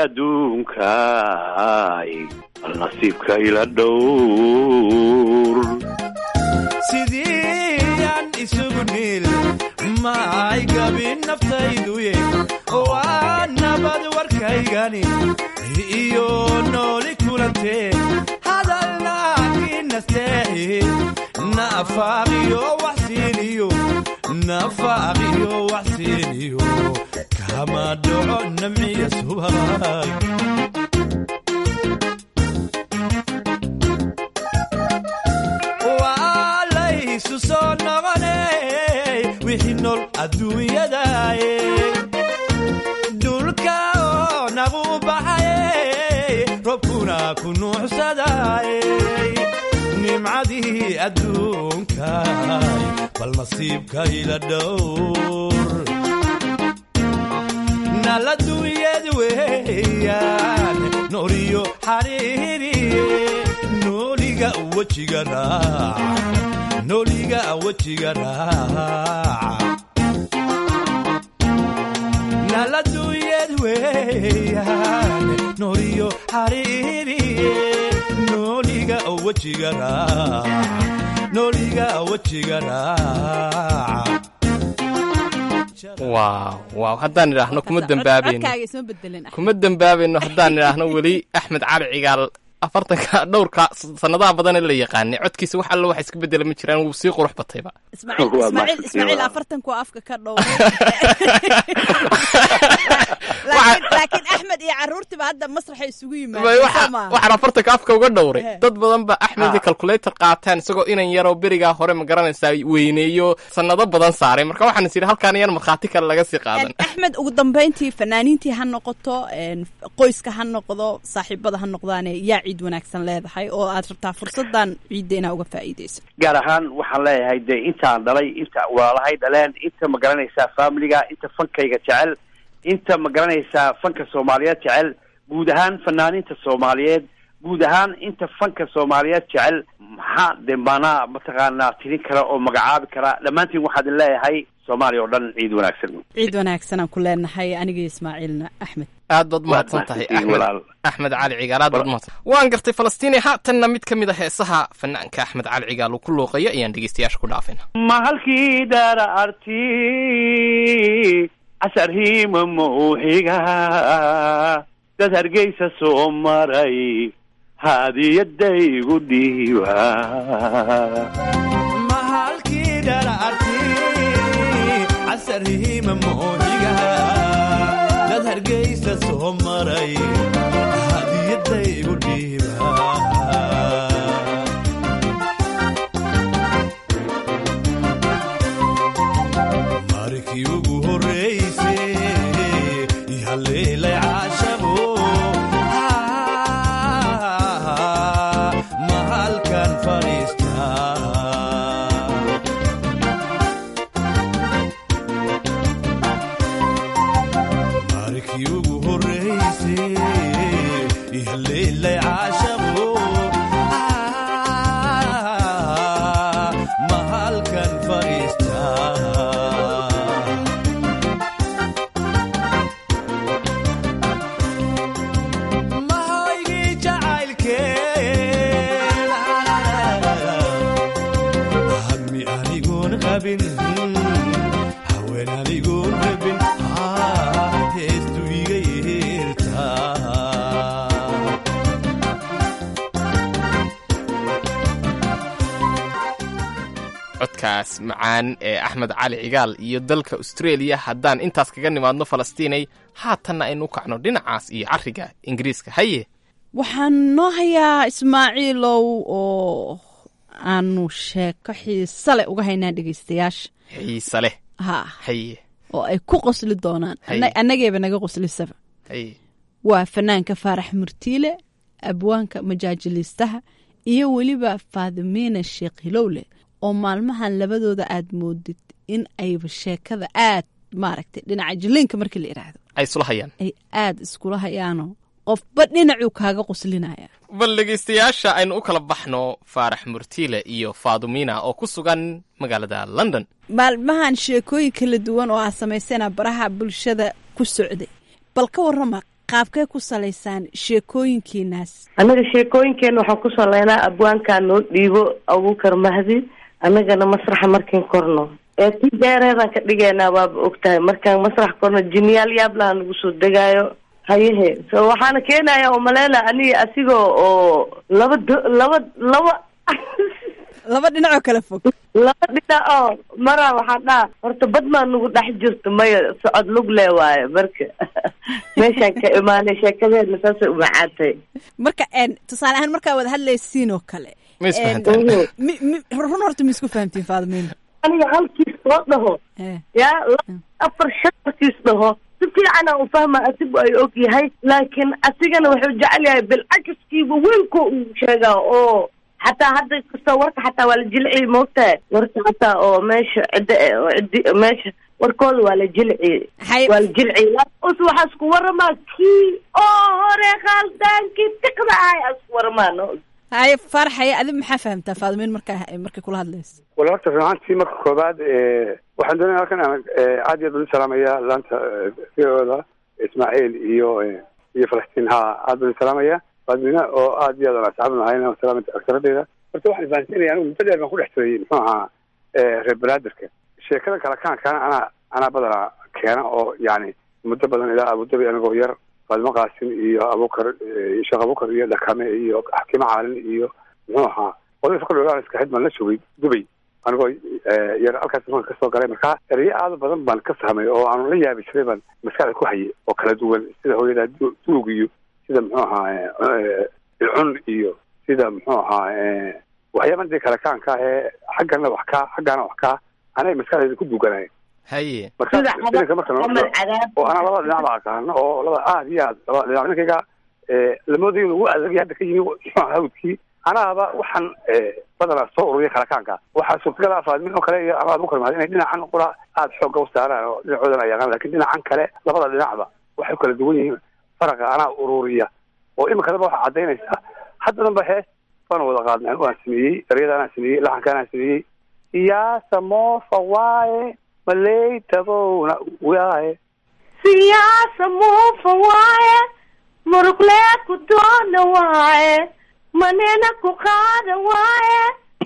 Speaker 3: adduunkaay bal nasiibka ila dhowr
Speaker 25: sidii aan isugu niil ma ay gabin naftayduye waa nabad warkaygani iyo nooli kulantee hadalna inasteexi nafaaqiyo waxsiiniyo nafaaqiyo waxsiiniyo kama dhaco namciya subag waa laysu soo noqoney wixii nool adduunyadaye dhulka oo nagu baxayey robkuna ku nuuxsadaye nimcadii adduunkaay bal nasiibka ila dhowr nala duunyad weeyaan nooliyo xariiriye nooliga wejiga raac nooliga wejiga raac nala duunyad weeyaan nooliyo xariiriye nooliga wejiga raac nooliga wejiga raac
Speaker 23: waaw waaw haddaan idhaahno kuma dembaabayno
Speaker 24: codkaaga isma bedelin
Speaker 23: kuma dembaabayno haddaan idhaahno weli axmed cali cigaal afartanka dhowrka sanadaha badan ee la yaqaanay codkiisa wax alla wax iska bedela ma jiraan wuu sii qurux batayba
Speaker 24: ismaaciil ismaaciil ismaaciil afartanku afka ka dhowray laakiin laakiin axmed iyo carruurtiba hadda masraxa isugu yimaadeen soo maaha
Speaker 23: waxaan afartanka afka uga dhowray dad badan ba axmed calculator qaataan isagoo inan yaroo berigaa hore ma garanaysaa weyneeyo sanado badan saaray marka waxaan is yidhi halkaan yar markhaati kale laga sii qaadan
Speaker 24: axmed ugu dambeyntii fanaaniintii ha noqoto qoyska ha noqdo saaxiibada ha noqdaane yaa ciid wanaagsan leedahay oo aad rabtaa fursadan ciidda inaa uga faa'iidayso
Speaker 3: gaar ahaan waxaan leeyahay dee intaan dhalay inta walaalahay dhaleen inta ma garanaysaa familiga inta fankayga jecel inta ma garanaysaa fanka soomaaliyeed jecel guud ahaan fanaaniinta soomaaliyeed guud ahaan inta fanka soomaaliyeed jecel maxaa de manaa mataqaanaa tirin kara oo magacaabi kara dhammaantiin waxaa idin leeyahay soomaaliya oo dhan ciid wanaagsan
Speaker 24: ciid wanaagsanaan ku leenahay aniga ismaaciilna axmed
Speaker 23: aad baad mahadsan tahay axmed axmed cali cigaal aad baad mahadsan waan gartay falastiini haatanna mid ka mid a heesaha fanaanka axmed cali cigaal uu ku luuqayo ayaan dhegeystayaasha ku dhaafayna
Speaker 3: ma halkii daara arti casarhiima mawxiga dad hargeysa soo maray haadiyadaygu dhiiba
Speaker 25: mahalkii dhala arti casarhiima moohiga hargeysa soo maray hadiyadaygu dhiiba markii ugu horreysay ihaleelay caashabo ma halkan fadhiistaa markii ugu horreysay ihaleelay caashabo ma halkan fadhiistaa mahaygii jacaylkeen hammi anigoon qabin haween anigoon rabin heestu iga yeertaa
Speaker 23: codkaas macaan ee axmed cali cigaal iyo dalka australia haddaan intaas kaga nimaadno falastiinay haatanna aynu u kacno dhinacaas iyo cariga ingiriiska haye
Speaker 24: waxaan noo hayaa ismaaciilow oo aanu sheeko xiise leh uga haynaa dhegeystayaasha
Speaker 23: xiise leh
Speaker 24: ha
Speaker 23: haye
Speaker 24: oo ay ku qosli doonaan
Speaker 23: Hay.
Speaker 24: Anna- annageeba naga qoslisaba
Speaker 23: haye
Speaker 24: waa fanaanka faarax murtiile abwaanka majaajiliistaha iyo weliba faadimiina sheekh hilowle oo maalmahan labadooda aad moodid in ayba sheekada aad maaragtay dhinaca jiliinka markii la idhaahdo
Speaker 23: ay isula hayaan
Speaker 24: ay aad iskula hayaano qofba dhinacuu kaaga qoslinaya
Speaker 23: bal dhegaystayaasha aynu u kala baxno faarax murtiile iyo faadumina oo ku sugan magaalada london
Speaker 24: maalmahan sheekooyin kala duwan oo aad samaysana baraha bulshada ku socday bal ka warrama qaabkee ku salaysaan sheekooyinkiinaas
Speaker 4: annaga sheekooyinkeena waxaan ku saleynaa abwaankaa noo dhiibo abuukar mahdi annagana masraxa markiin korno ee ti dheereedaan ka dhigaynaa waaba ogtahay markaan masrax korno jiniyaal yaablaha nagu soo degaayo hayehe so waxaana keenaya oo maleyna aniga asigoo oo laba do- laba laba
Speaker 24: laba dhinacoo kala fog
Speaker 4: laba dhinac oo maraa waxaan dhaha horta bad maa nagu dhex jirto maya socod lug lee waayo marka meeshaan ka imaanay sheekadeedna saasay u macaantay
Speaker 24: marka een, tusaale ahaan markaa wada hadlaysiin oo kale
Speaker 4: Ma is
Speaker 24: een,
Speaker 4: fahantaan?
Speaker 24: mi- mi- run horta ma isku fahamtiin faadimiina
Speaker 4: aniga halkiis soo dhaho yaa la- afar shan markiis dhaho si fiicanaa u fahma asigu ay og yahay laakiin asigana wuxuu jecel yahay bilcakiskiiba weynko uu sheegaa oo xataa hadda kastoo warka xataa waa la jilciy moogtahay warka xataa oo meesha cidda eh, oo ciddi meesha warkooda waa la jilciy waa la jilciy us waxaa isku waramaa kii oo hore khaldaankii tiqda ahay aa isku waramaa no
Speaker 24: haye farxaye adi maxaa fahamtaa faadimiin markaa markay kula hadlayso
Speaker 6: wala horta runaantii marka koobaad eh, waxaan doonaya halkan aan eh, aad iyo aad baan u salaamaya laanta fiooda ismaaciil iyo eh, iyo falastiin ha aad baan u salaamaya faadmina oo aad iyo aad aan asxaab nahayn salaamata aktaradeeda horta waxaan fahansinaya anigu muddo dheer baan ku dhex jiray muxuu ahaa eh, reer banaadirka sheekada kale kaankaana anaa anaa badanaa keena oo yani muddo badan ilaa abudabi anigoo yar faadimo qaasim iyo abukar eh, sheekh abukar iyo dhakame iyo xakiimo caalin iyo muxuu ahaa odayka kale iska xid baan la joogay dubay anigoo eh, yar halkaas marka kasoo galay markaa erayo aad u badan baan ka fahmay oo aanu la yaabi jiray baan maskaxda ku hayay oo kala duwan sida hooyada du- duug iyo sida muxuu ahaa eh, ilcun iyo sida muxuu ahaa eh, waxyaaban dee kale kaanka ee xaggana wax kaa xaggana wax kaa anay maskaxdeeda ku duganay
Speaker 23: haye
Speaker 6: marka filinka marka noo oo anaa labada dhinac ba aqaano oo labada aad iyo aad labada dhinac ninkayga eh, lamoodayo ugu adag hadda ka yimi muxuu ahaa hawdkii anaaba waxaan eh, badanaa soo ururiya kalakaanka waxaa suurtagal ah faadmin oo kale iyo ama abukar mahad inay dhinacan qura aada xoogga u saaraan oo dhinacoodan ay yaqaan lakin dhinacan kale labada dhinacba waxay kala duwan yihiin faraqa anaa ururiya oo imikadaba waxaa cadaynaysa haddadan ba hees baan wada qaadnay anigu aan sameeyey eryada anaa sameeyey laxanka anaa sameeyey siyaasa moofa waaye maley tabowna waaye
Speaker 4: siyaasa muufa waaye muruqlee ku doona waaye manena ku qaada waaye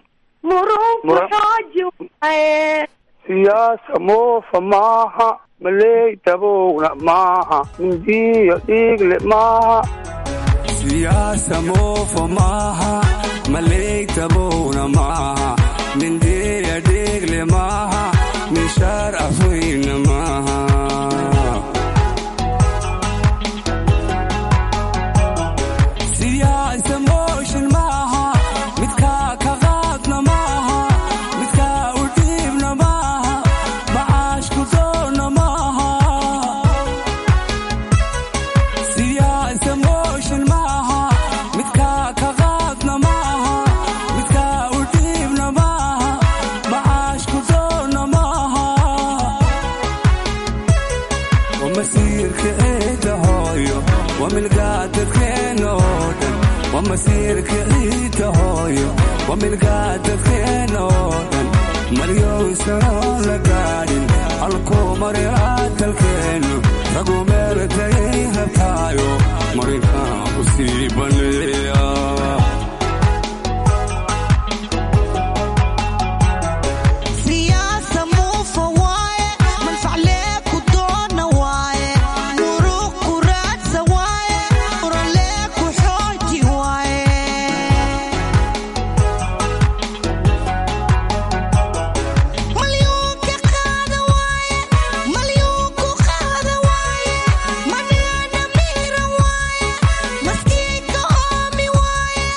Speaker 4: murunku
Speaker 6: Mura-
Speaker 4: xooji waaye
Speaker 6: siyaasa moofa maaha maley tabowna maaha mindiyo dhiigle maaha
Speaker 8: siyaasa moofa maaha maleytabowna maaha mindiya dhiigle maaha mishaar afweyna maaha masiirka ciidda hooyo waa milgaa dadkeena oo dhan maryowsanoo la gaadhin halkuu marilaa dalkeennu ragu meel tagay rabtaayo marinkaa u sii baneeya
Speaker 9: siyaasa muufa waaye manfaclee ku doona waaye muruq ku raadsa waaye uralee ku xooji waaye malyuunka qaada waaye malyuunku qaada waaye maneena miira waaye maskiinka oomi waaye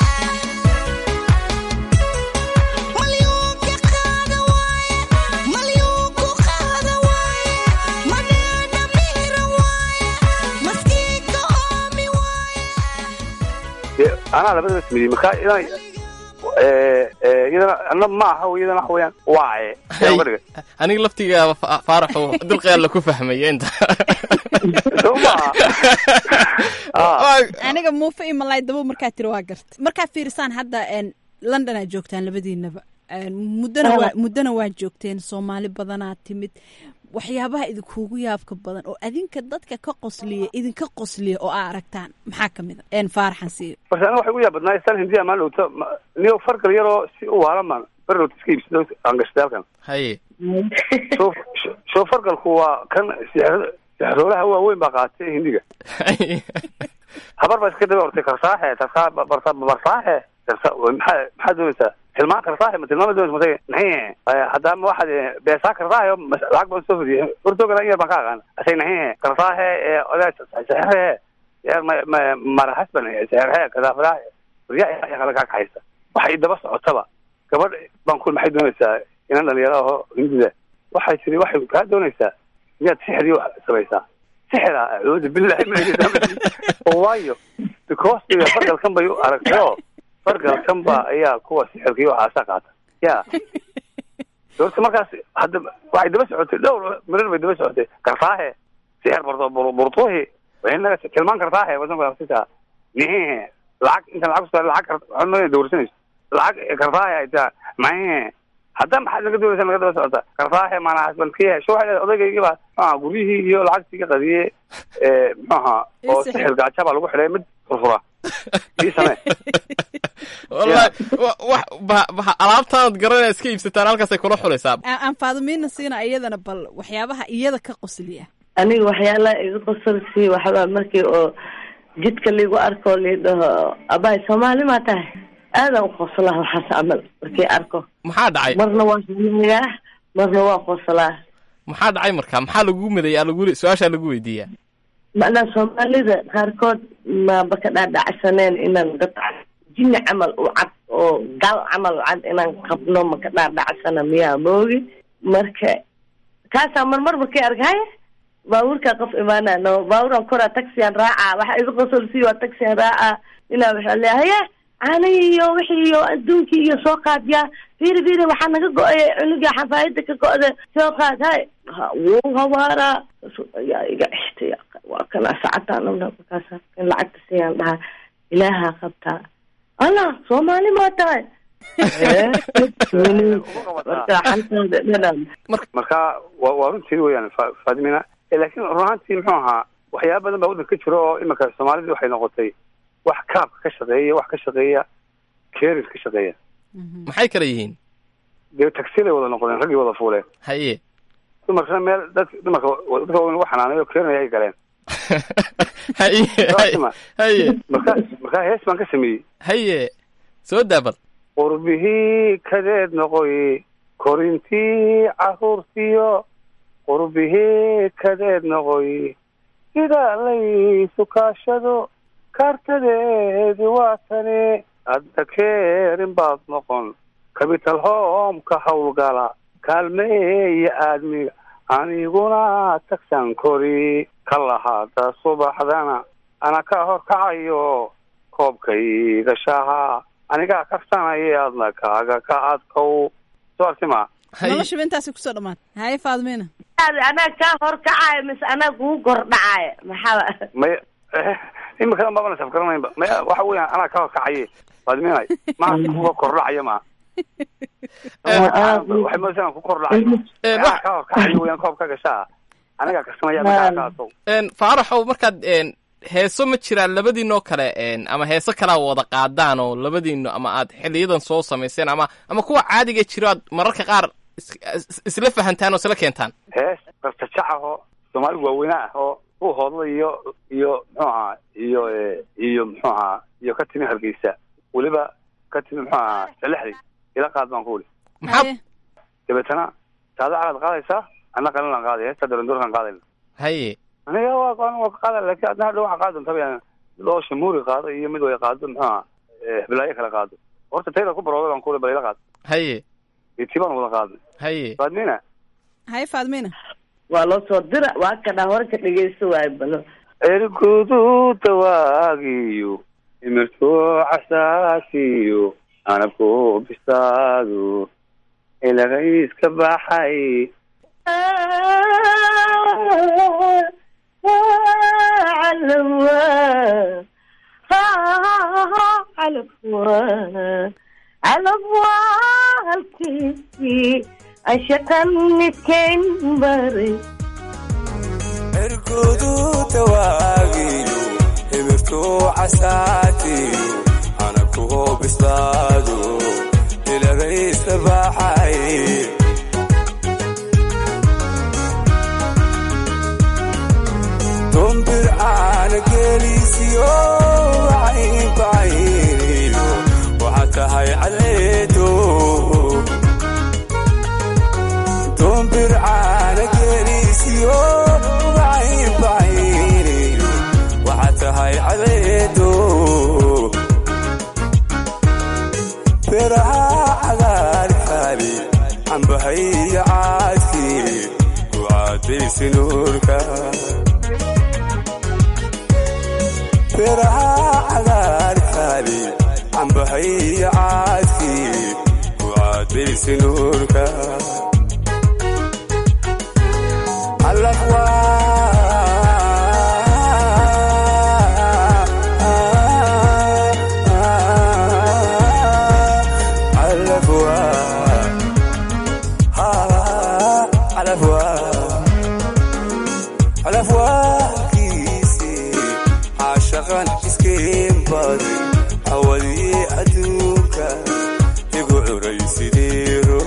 Speaker 9: malyuunka qaada waaye malyuunku qaada waaye maneena miira waaye maskiinka oomi
Speaker 6: dee anaa labadaba sameeyey marka iyadana ee, ee, iyadana anna ma aha iyadana waxa weeyaan waaye Yaa uga dhigay.
Speaker 23: aniga laftigaaba Fa- faaraxu dilqeella ku fahmaya inta
Speaker 24: aniga muufa iyo malaay dabo markaa tiri waa garta markaa fiirisaan hadda een, london aad joogtaan labadiinaba Een, muddona waa muddona waa joogteen soomaali badanaa timid waxyaabaha idinkuugu yaabka badan oo adinka dadka ka qosliya idinka qosliya oo aa aragtaan maxaa ka mid a een faaraxan siiyo
Speaker 6: balse aniga waxay ugu yaabadnaa istaan hindiya maan dhowto niyo fargal yaroo si u waalan maan fargal iska iibsado aan gashtay halkan
Speaker 23: haye
Speaker 6: soo soo fargalku waa kan sixir- sixroolaha waaweyn baa qaatay hindiga habar baa iska daba ortay karsaaxe tarkaa barsa barsaaxe karsa maxaa maxaa doonaysaa tilmaan karsaaxe ma tilmaama doonaysa matay naxihe haddaama waxaad eh, beesaa karsaaxe oo mas- lacag baan soo fadiyay hortoogana in yar baan ka aqaan asay naxihe karsaaxe ee odaa sixirhe yaa ma ma marahasban sixirhe kadaafadaha riyaa kala kaa kaxaysa waxay daba socotaba gabadh baan ku maxay doonaysaa inan dhalinyaro aho hindida waxay tiri waxay kaa doonaysaa miyaad sixir wax samaysaa sixira acuudu billahi min ashaytaan oo waayo because iyo fargalkan bay u aragtay oo fargalkan ba ayaa kuwa sixirka iyo waxaasa qaata ya doorta markaas hadda waxay daba socotay dhowr marar bay daba socotay karsaahe sixir barto bur- burtuhi inaga tilmaan karsaahe wasanka nihe lacag inta lacag kusa lacag kar waxaan ma dowrsanayso lacag karsaahe ay taa mahe hadda maxaad naga doonaysa naga daba socota karsaahe maanaa hasbankiye sho waxay leedahay odaygaygi baa muxuaha guryihii iyo lacagtii ka qadiyey ee muxuaha oo
Speaker 23: Ii
Speaker 6: sixir gaaja baa lagu xidhay mid furfura ii samee
Speaker 23: wallahi wa- wax ba- ba- alaabtaanad garanaya iska iibsataan halkaasay kula xulaysaa
Speaker 24: aan aan faadimiina siina iyadana bal waxyaabaha iyada ka qosliya
Speaker 4: aniga waxyaalaha iga qosolsi waxbaa markii oo jidka liigu arko lii dhaho abaay soomaali maa tahay aadaan u qoslaa waxaas camal markii arko
Speaker 23: maxaa dhacay
Speaker 4: marna waa hanayaa marna waa qoslaa
Speaker 23: maxaa dhacay marka maxaa lagu madaya lagu su-aashaa lagu weydiiyaa
Speaker 4: macnaa soomaalida qaarkood maaba ka dhaadhacsaneen inaan dad jini camal u cad oo gal camal u cad inaan qabno ma ka dhaadhacsana miyaa moogi marka kaasaa marmar markay arkay baabuurkaa qof imaanano baabuuran koraa taxiyan raacaa waxa iga qosolsiiy waa taxiyan raacaa ilaa waxaa leeyahay haye caanihii iyo wixii iyo adduunkii iyo soo qaadyaa fiiri fiiri waxaa naga go-ay cunuga xafaayada ka go-da soo qaad hay ha wuu hawaaraa ayaa iga xishtay waa kana sacataan markaas in lacagta siiyaan dhahaa ilaahaa qabtaa allah soomaali maa tahay marka xantaada dhadhan
Speaker 6: marka waa waa runtii weyaan Fa- faadimina Eh, laakiin run ahaantii muxuu ahaa waxyaaba badan baa waddanka ka jiro oo iminka soomaalidii waxay noqotay wax kaabka ka shaqeeya wax ka shaqeeya keris ka shaqeeya
Speaker 23: maxay kala yihiin
Speaker 6: dee tagsiyada wada noqdeen raggii wada fuuleen
Speaker 23: haye
Speaker 6: dumarkana meel dad dumarka dadka waaweyn lagu xanaanayo keenaya ay galeen
Speaker 23: haye
Speaker 6: Saasma.
Speaker 23: haye
Speaker 6: marka markaa hees baan ka sameeyey
Speaker 23: haye soo daabal
Speaker 6: qurbihii kadeed noqoy korintii caruurtiyo qurbihii kadeed noqoy sida laysu kaashado kaartadeedi waa tani hadda keerin baad noqon capital home ka howlgala kaalmeeya aadmiga aniguna tagsan kori ka lahaada subaxdana ana ka horkacayo koobkayga shaha anigaa karsanaya adna kaaga ka adkow soo artima
Speaker 24: noloshaba intaasi kusoo dhamaatay haye faadimiina
Speaker 4: anaa kaa horkacaayo mise anaa kugu kordhacaayo maxaa
Speaker 6: may imika mabana safgaranaynba ma waxa weeyaan anaa ka kacaye faadminay maa kuwa kordhacaya maa waxay moodaysaa ku kordhacayo anaa ka kacayo weeyaan koob ka gashaa anigaa karsanaya markaa kaasow
Speaker 23: Een, faaraxow markaad een, heeso ma jiraan labadiinoo kale een, ama heeso kalaa wada qaadaan oo labadiino ama aad xiliyadan soo samayseen ama ama kuwa caadiga jiro aad mararka qaar is- is- isla fahantaan oo isla keentaan
Speaker 6: hees qartajac ahoo soomaali waaweyne ah oo u hoodla iyo iyo muxuu ahaa iyo eh, iyo muxuu ahaa iyo ka timi hargeysa weliba ka timi muxuu ahaa salexdi ila qaad baan ku wuli
Speaker 23: maxaa
Speaker 6: dabeetana saada calaad qaadaysaa anna qalilan qaaday heesta darandoorkan qaadayna
Speaker 23: haye
Speaker 6: aniga waa qaadan waa ka qaada laakiin adna hadhow waxaa qaadi doonta bayaan mid oo shamuuri qaado iyo mid way qaado muxuu ahaa eh, hiblaayo kala qaado horta tayda ku barooday baan ku wuli bal ila qaad
Speaker 23: haye
Speaker 6: iyo tii baan wada qaadnay
Speaker 23: haye
Speaker 6: faadmina
Speaker 24: haye faadmina
Speaker 4: waa loo soo dira waa kadhaa hore ka dhegeysto waayo balo
Speaker 6: ergudu dawaagiyo imirto casaasiyo anabku bisaadu ilagayska baxay
Speaker 4: halkiisii ashaqan midkayn baray
Speaker 8: ergudu dawaagiyo imirto casaatiyo anabku bislaado ilagayska baxay dombir caana geelisiyo bacayn bacayniyo waxaad tahay caleedo dombir caana geelisiyo bacayn bacayniyo waxaad tahay caleedo beeraha cagaarkaali cambahaya caadkii ku caadaysi nuurka beeraha cagaarkaali cambahaya caadkii ku caadaysi nuurka caashaqan iskeen badi hawadii adduunka igu curaysideero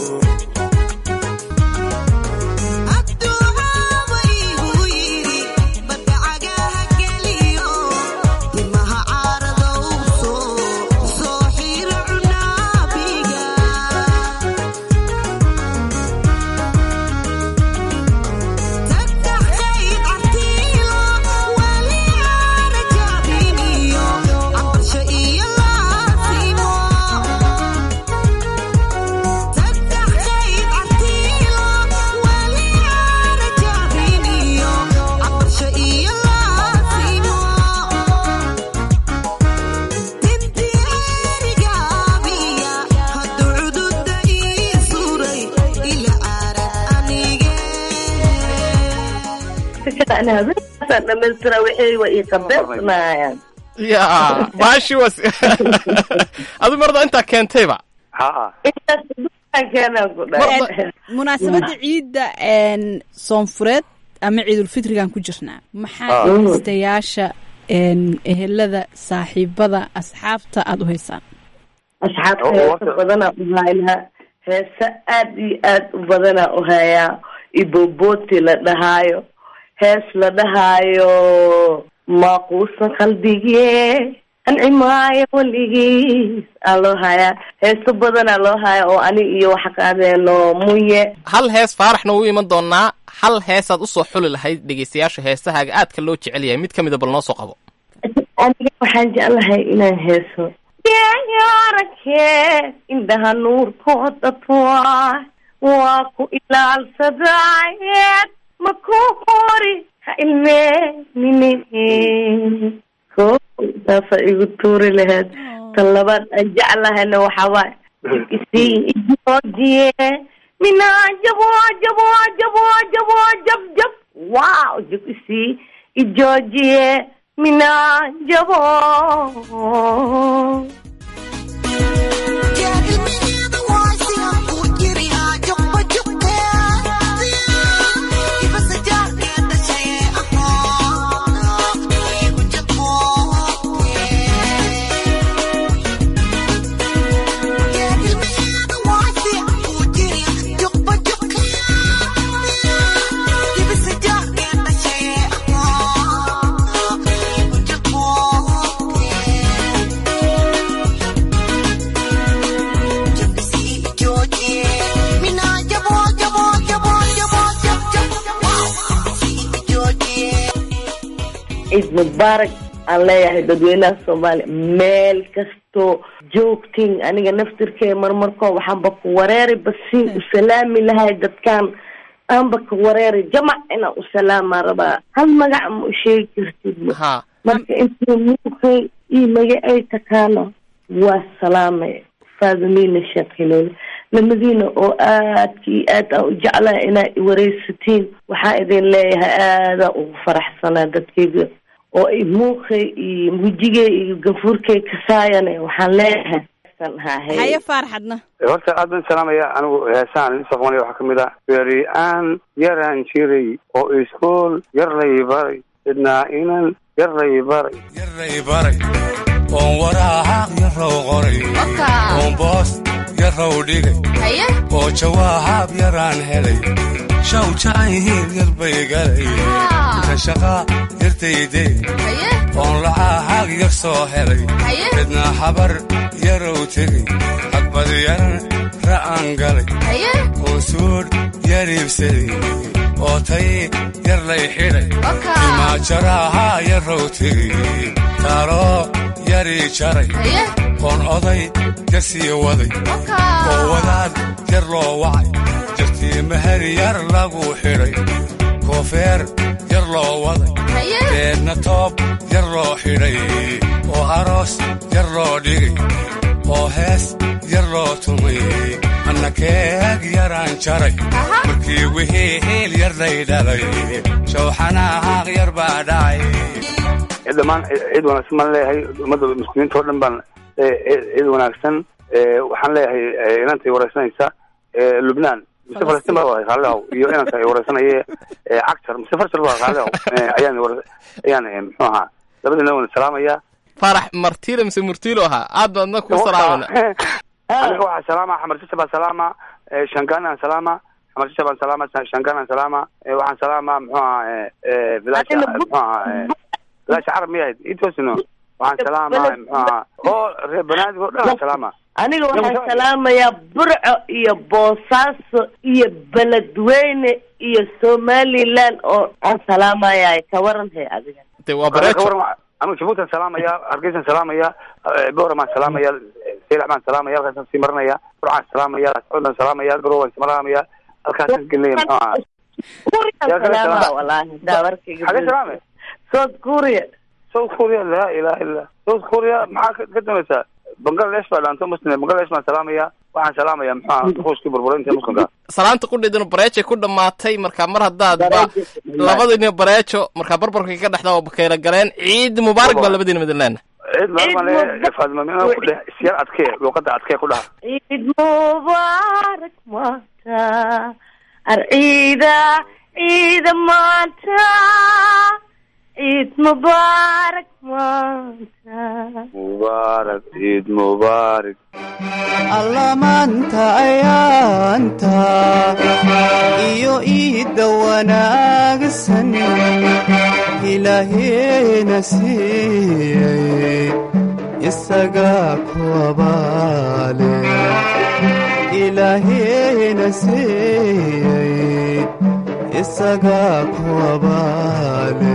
Speaker 4: habeenkaasaan dhamaystira wixii wa ii qabeysanaayaan
Speaker 23: ya baashi was adu marda intaa keentayba
Speaker 6: ha
Speaker 4: intaas dukaan keenaan ku dhahay
Speaker 24: munaasabadda ciidda een, soonfureed ama ciidulfitrigan ku jirnaa maxaa
Speaker 4: Ah.
Speaker 24: dhegeystayaasha een, ehelada saaxiibada asxaabta aada u haysaan
Speaker 4: asxaabta heesa badanaa u haynaa heese aad iyo aad u badanaa u hayaa iboboti la dhahaayo hees la dhahaayo maaquusan qalbigee ancimaayo weligiis aa loo hayaa heeso badanaa loo hayaa oo ani iyo waxa qaadeeno munye
Speaker 23: hal hees faaraxna wuu iman doonaa hal heesaad usoo xuli lahayd dhegeystayaasha heesahaaga aadka loo jecel yahay mid ka mida bal noo soo qabo
Speaker 4: aniga waxaan jeclahay inaan heeso yaarake indhaha nuurkooda tuwaay waa ku ilaalsadaayeen ma ku qori ha ilmeenine ko taasa igu tuuri lahayd tan labaad aan jeclahayna waxaa waay isii ijoojiye minaa jabo jabo jabo jabo jab jab wow jab isii ijoojiye minaa jabo ciid mubaarak aan leeyahay dadweynaha soomaaliya meel kastoo joogtiin aniga naftirkee marmarkoo waxaanba ku wareeri basiin u salaami lahay dadkaan aanba ka wareeri jamac inaan u salaamaa rabaa hal magac ma u sheegi kartid marka intuu muukay io maga ay takaano waa salaamay faadimiina sheekhiloole lamadiina oo aadka iyo aad aan u jeclaha inaa iwareysatiin waxaa idin leeyahay aadaan ugu faraxsanaa dadkayga oo ay muuqay iyo wejigay iyo gafuurkay kasaayane waxaan leeyahay
Speaker 24: haye faarxadna
Speaker 6: horta aad baan salaamaya anigu heesaan isoo qabanaya waxaa kamid ah beri aan yaraan jiray oo iskuol yar lay baray sidnaa inan yar lay baray
Speaker 25: yarlay baray oon waraaq yarow qoray oon boos yarow dhigay oo jawaab yaraan helay shaw jacayhiil yar bay galay inta shaqaa yartayde oon lacahaag yar soo helay midna habar yarow tegay hagbad yaran ra'an galay oon suudh yar iibsaday oo tay yar lay xidhay imaajaraha yarow tegay taaloo yarii jaray oon oday yar sii waday oo wadaad yar loo wacay jartii mahar yar lagu xidhay koofeer yar loo waday deedna toob yar loo xidhay oo aroos yar loo dhigay oo hees yar loo tumay anna keeg yaraan jaray markii wixii hiil yar lay dhalay shawxanahaaq yar baa dhacay
Speaker 6: dhammaan ciid wanaagsan baan leeyahay ummadda muslimiinta oo dhan baan ciid wanaagsan waxaan leeyahay inantay wareysanaysa lubnaan mise falastiin baa waday qaalihow iyo inanka ay wareysanaye cagtar mise farshar baa qaalihow ayaan ayaan muxuu ahaa labadina wana salaamaya
Speaker 23: farax martiile mise murtiilo ahaa aad baadna kuu salaamana
Speaker 6: aniga waxaa salaama xamar sisa baan salaama shangaan aan salaama xamar sisa baan salaama shangaan aan salaama waxaan salaama muxuu ahaa bilaasha muxuu ahaa bilaasha carab miyahayd itoosino waxaan salaama muxuu ahaa oo reer banaadi oo dhan aan salaama
Speaker 4: aniga waxaan salaamayaa burco iyo boosaaso iyo beledweyne iyo somaliland oo aan salaamaya ka waran he adiga
Speaker 23: de waa bareejo
Speaker 6: anigu jabuutan salaamaya hargeysan salaamaya boora baan salaamaya seylac baan salaamaya halkaasaan sii marinaya burcaan salaamaya socodaan salaamaya garow baan salaamaya halkaasaan gelinaya muxuu ahaa
Speaker 4: salaama walahi daawarkayga
Speaker 6: xagee salaame
Speaker 4: south korea
Speaker 6: south korea laa ilaha illa south korea maxaa ka dambaysaa bangladesh baa dhaanto muslim bangladesh baan salaamaya waxaan salaamaya muxuu ahaa ruuskii burburinta muslimka
Speaker 23: salaanta qudheedana bareejay ku dhammaatay marka mar haddaad ba labadina bareejo markaa barbarka ka dhexda oo bakayla galeen ciid mubaarak baa labadiina midin leena
Speaker 6: ciid mubaarak baan leeyahay faadima mina ku dheh isyar adkee luuqada adkee ku dhaha
Speaker 4: ciid mubaarak maanta arciida ciida maanta ciid mubaarak maanta
Speaker 6: mubaarak ciid mubaarak
Speaker 5: allamaanta ayaanta iyo iidda wanaagsan ilaaheena siiyey isagaa ku abaale ilaaheena siiyey isagaa ku abaale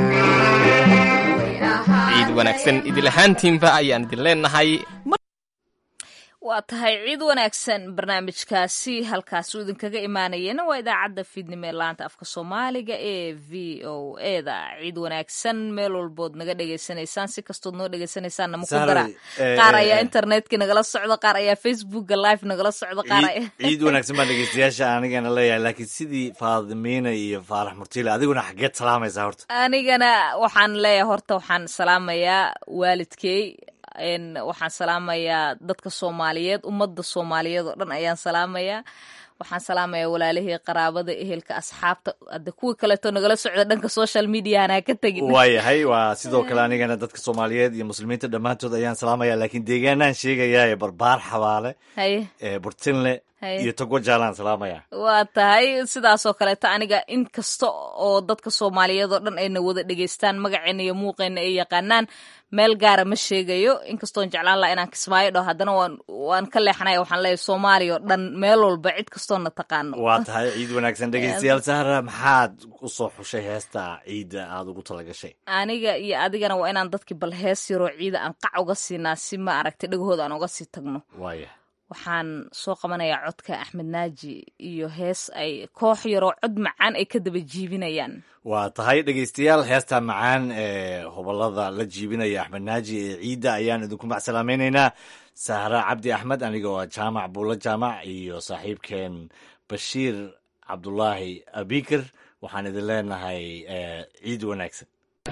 Speaker 23: ciid wanaagsan idil ahaantiinba ayaan idin leenahay
Speaker 2: waa tahay ciid wanaagsan barnaamijkaasi halkaasuu idinkaga imaanayena waa idaacadda fiidnimo ee laanta afka soomaaliga ee v o e da ciid wanaagsan meel walbood naga dhegaysanaysaan si kastood noo dhegaysanaysaanna maku dara qaar ayaa internetka nagala socda qaar ayaa facebooka live nagala socda qaar
Speaker 1: ciid wanaagsan baan dhegeystayaasha anigana leeyahay laakiin sidii faadimiina iyo faarax murtiile adiguna xageed salaamaysaa horta
Speaker 2: anigana waxaan leeyahay horta waxaan salaamayaa waalidkey waxaan salaamayaa dadka soomaaliyeed ummadda soomaaliyeed oo dhan ayaan salaamayaa waxaan salaamayaa walaalihii qaraabada ehelka asxaabta hadde kuwii kaleeto nagala socda dhanka social mediahana ka tegin
Speaker 1: waayahay waa sidoo kale anigana dadka soomaaliyeed iyo muslimiinta dhammaantood ayaan salaamaya laakiin deegaanaan sheegayaa ee barbaar xabaale
Speaker 2: haye
Speaker 1: ee burtinle iyo togo jaalaan salaamaya
Speaker 2: waa tahay sidaasoo kaleeto aniga in kasta oo dadka soomaaliyeed oo dhan ayna wada dhegeystaan magaceena iyo muuqeena ay yaqaanaan meel gaara ma sheegayo inkastoon jeclaan laha inaan kismaayo dhaho haddana waan waan ka leexanaya waxaan leeyahay soomaaliya oo dhan meel walba cid kastoona taqaano
Speaker 1: waa tahay ciid wanaagsan dhegeystayaal sahra maxaad u soo xushay heesta ciidda aada ugu talagashay
Speaker 2: aniga iyo adigana waa inaan dadkii bal hees yaroo ciida aan qac uga siinaa si ma aragtay dhegahooda aan uga sii tagno
Speaker 1: waaya
Speaker 2: waxaan soo qabanayaa codka axmed naaji iyo hees ay koox yaroo cod macaan ay ka daba jiibinayaan
Speaker 1: waa tahay dhegeystayaal heesta macaan ee hobolada la jiibinaya axmed naaji ee ciidda ayaan idinku macsalaamaynaynaa sahra cabdi axmed aniga oo jaamac buulo jaamac iyo saaxiibkeen bashiir cabdulaahi abikir waxaan idin leenahay ciid wanaagsan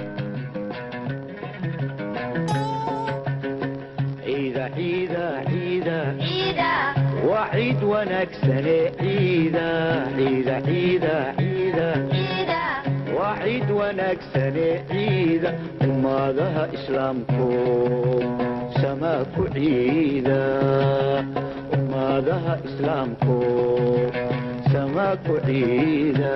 Speaker 10: waa ciid wanaagsane ciida ciida ciida ciida waa ciid wanaagsane ciida ummadaha islaamku samaa ku ciida ummadaha islaamku samaa ku ciida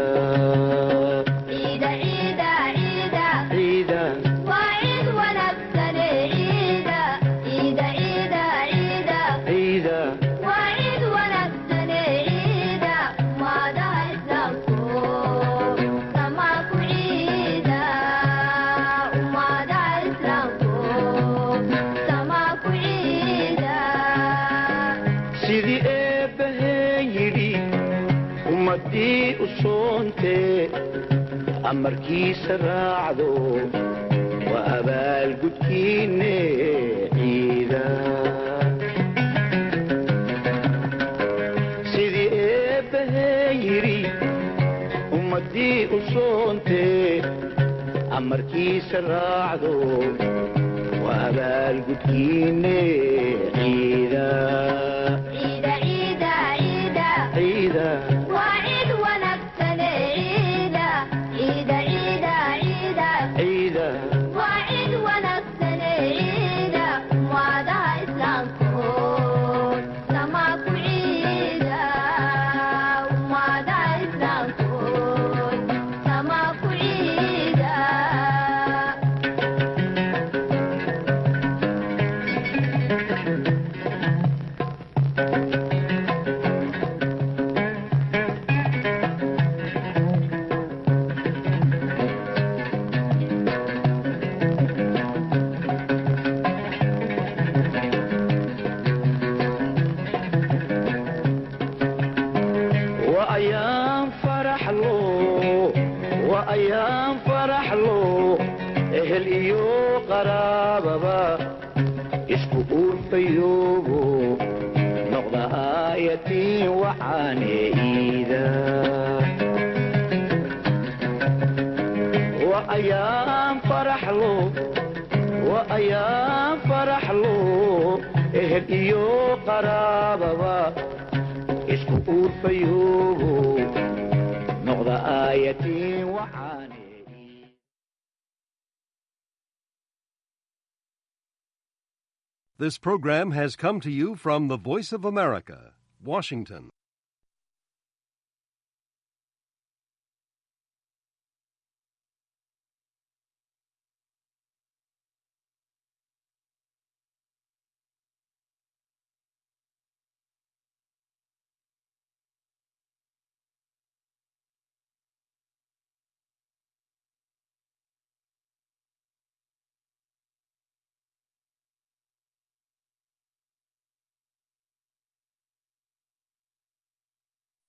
Speaker 10: amarkiisa raacdo waa abaalgudkiinne ciida sidii eebbahee yidhi ummaddii u soontee amarkiisa raacdo waa abaalgudkiinne ciida
Speaker 11: This program has come to you from the Voice of America, Washington.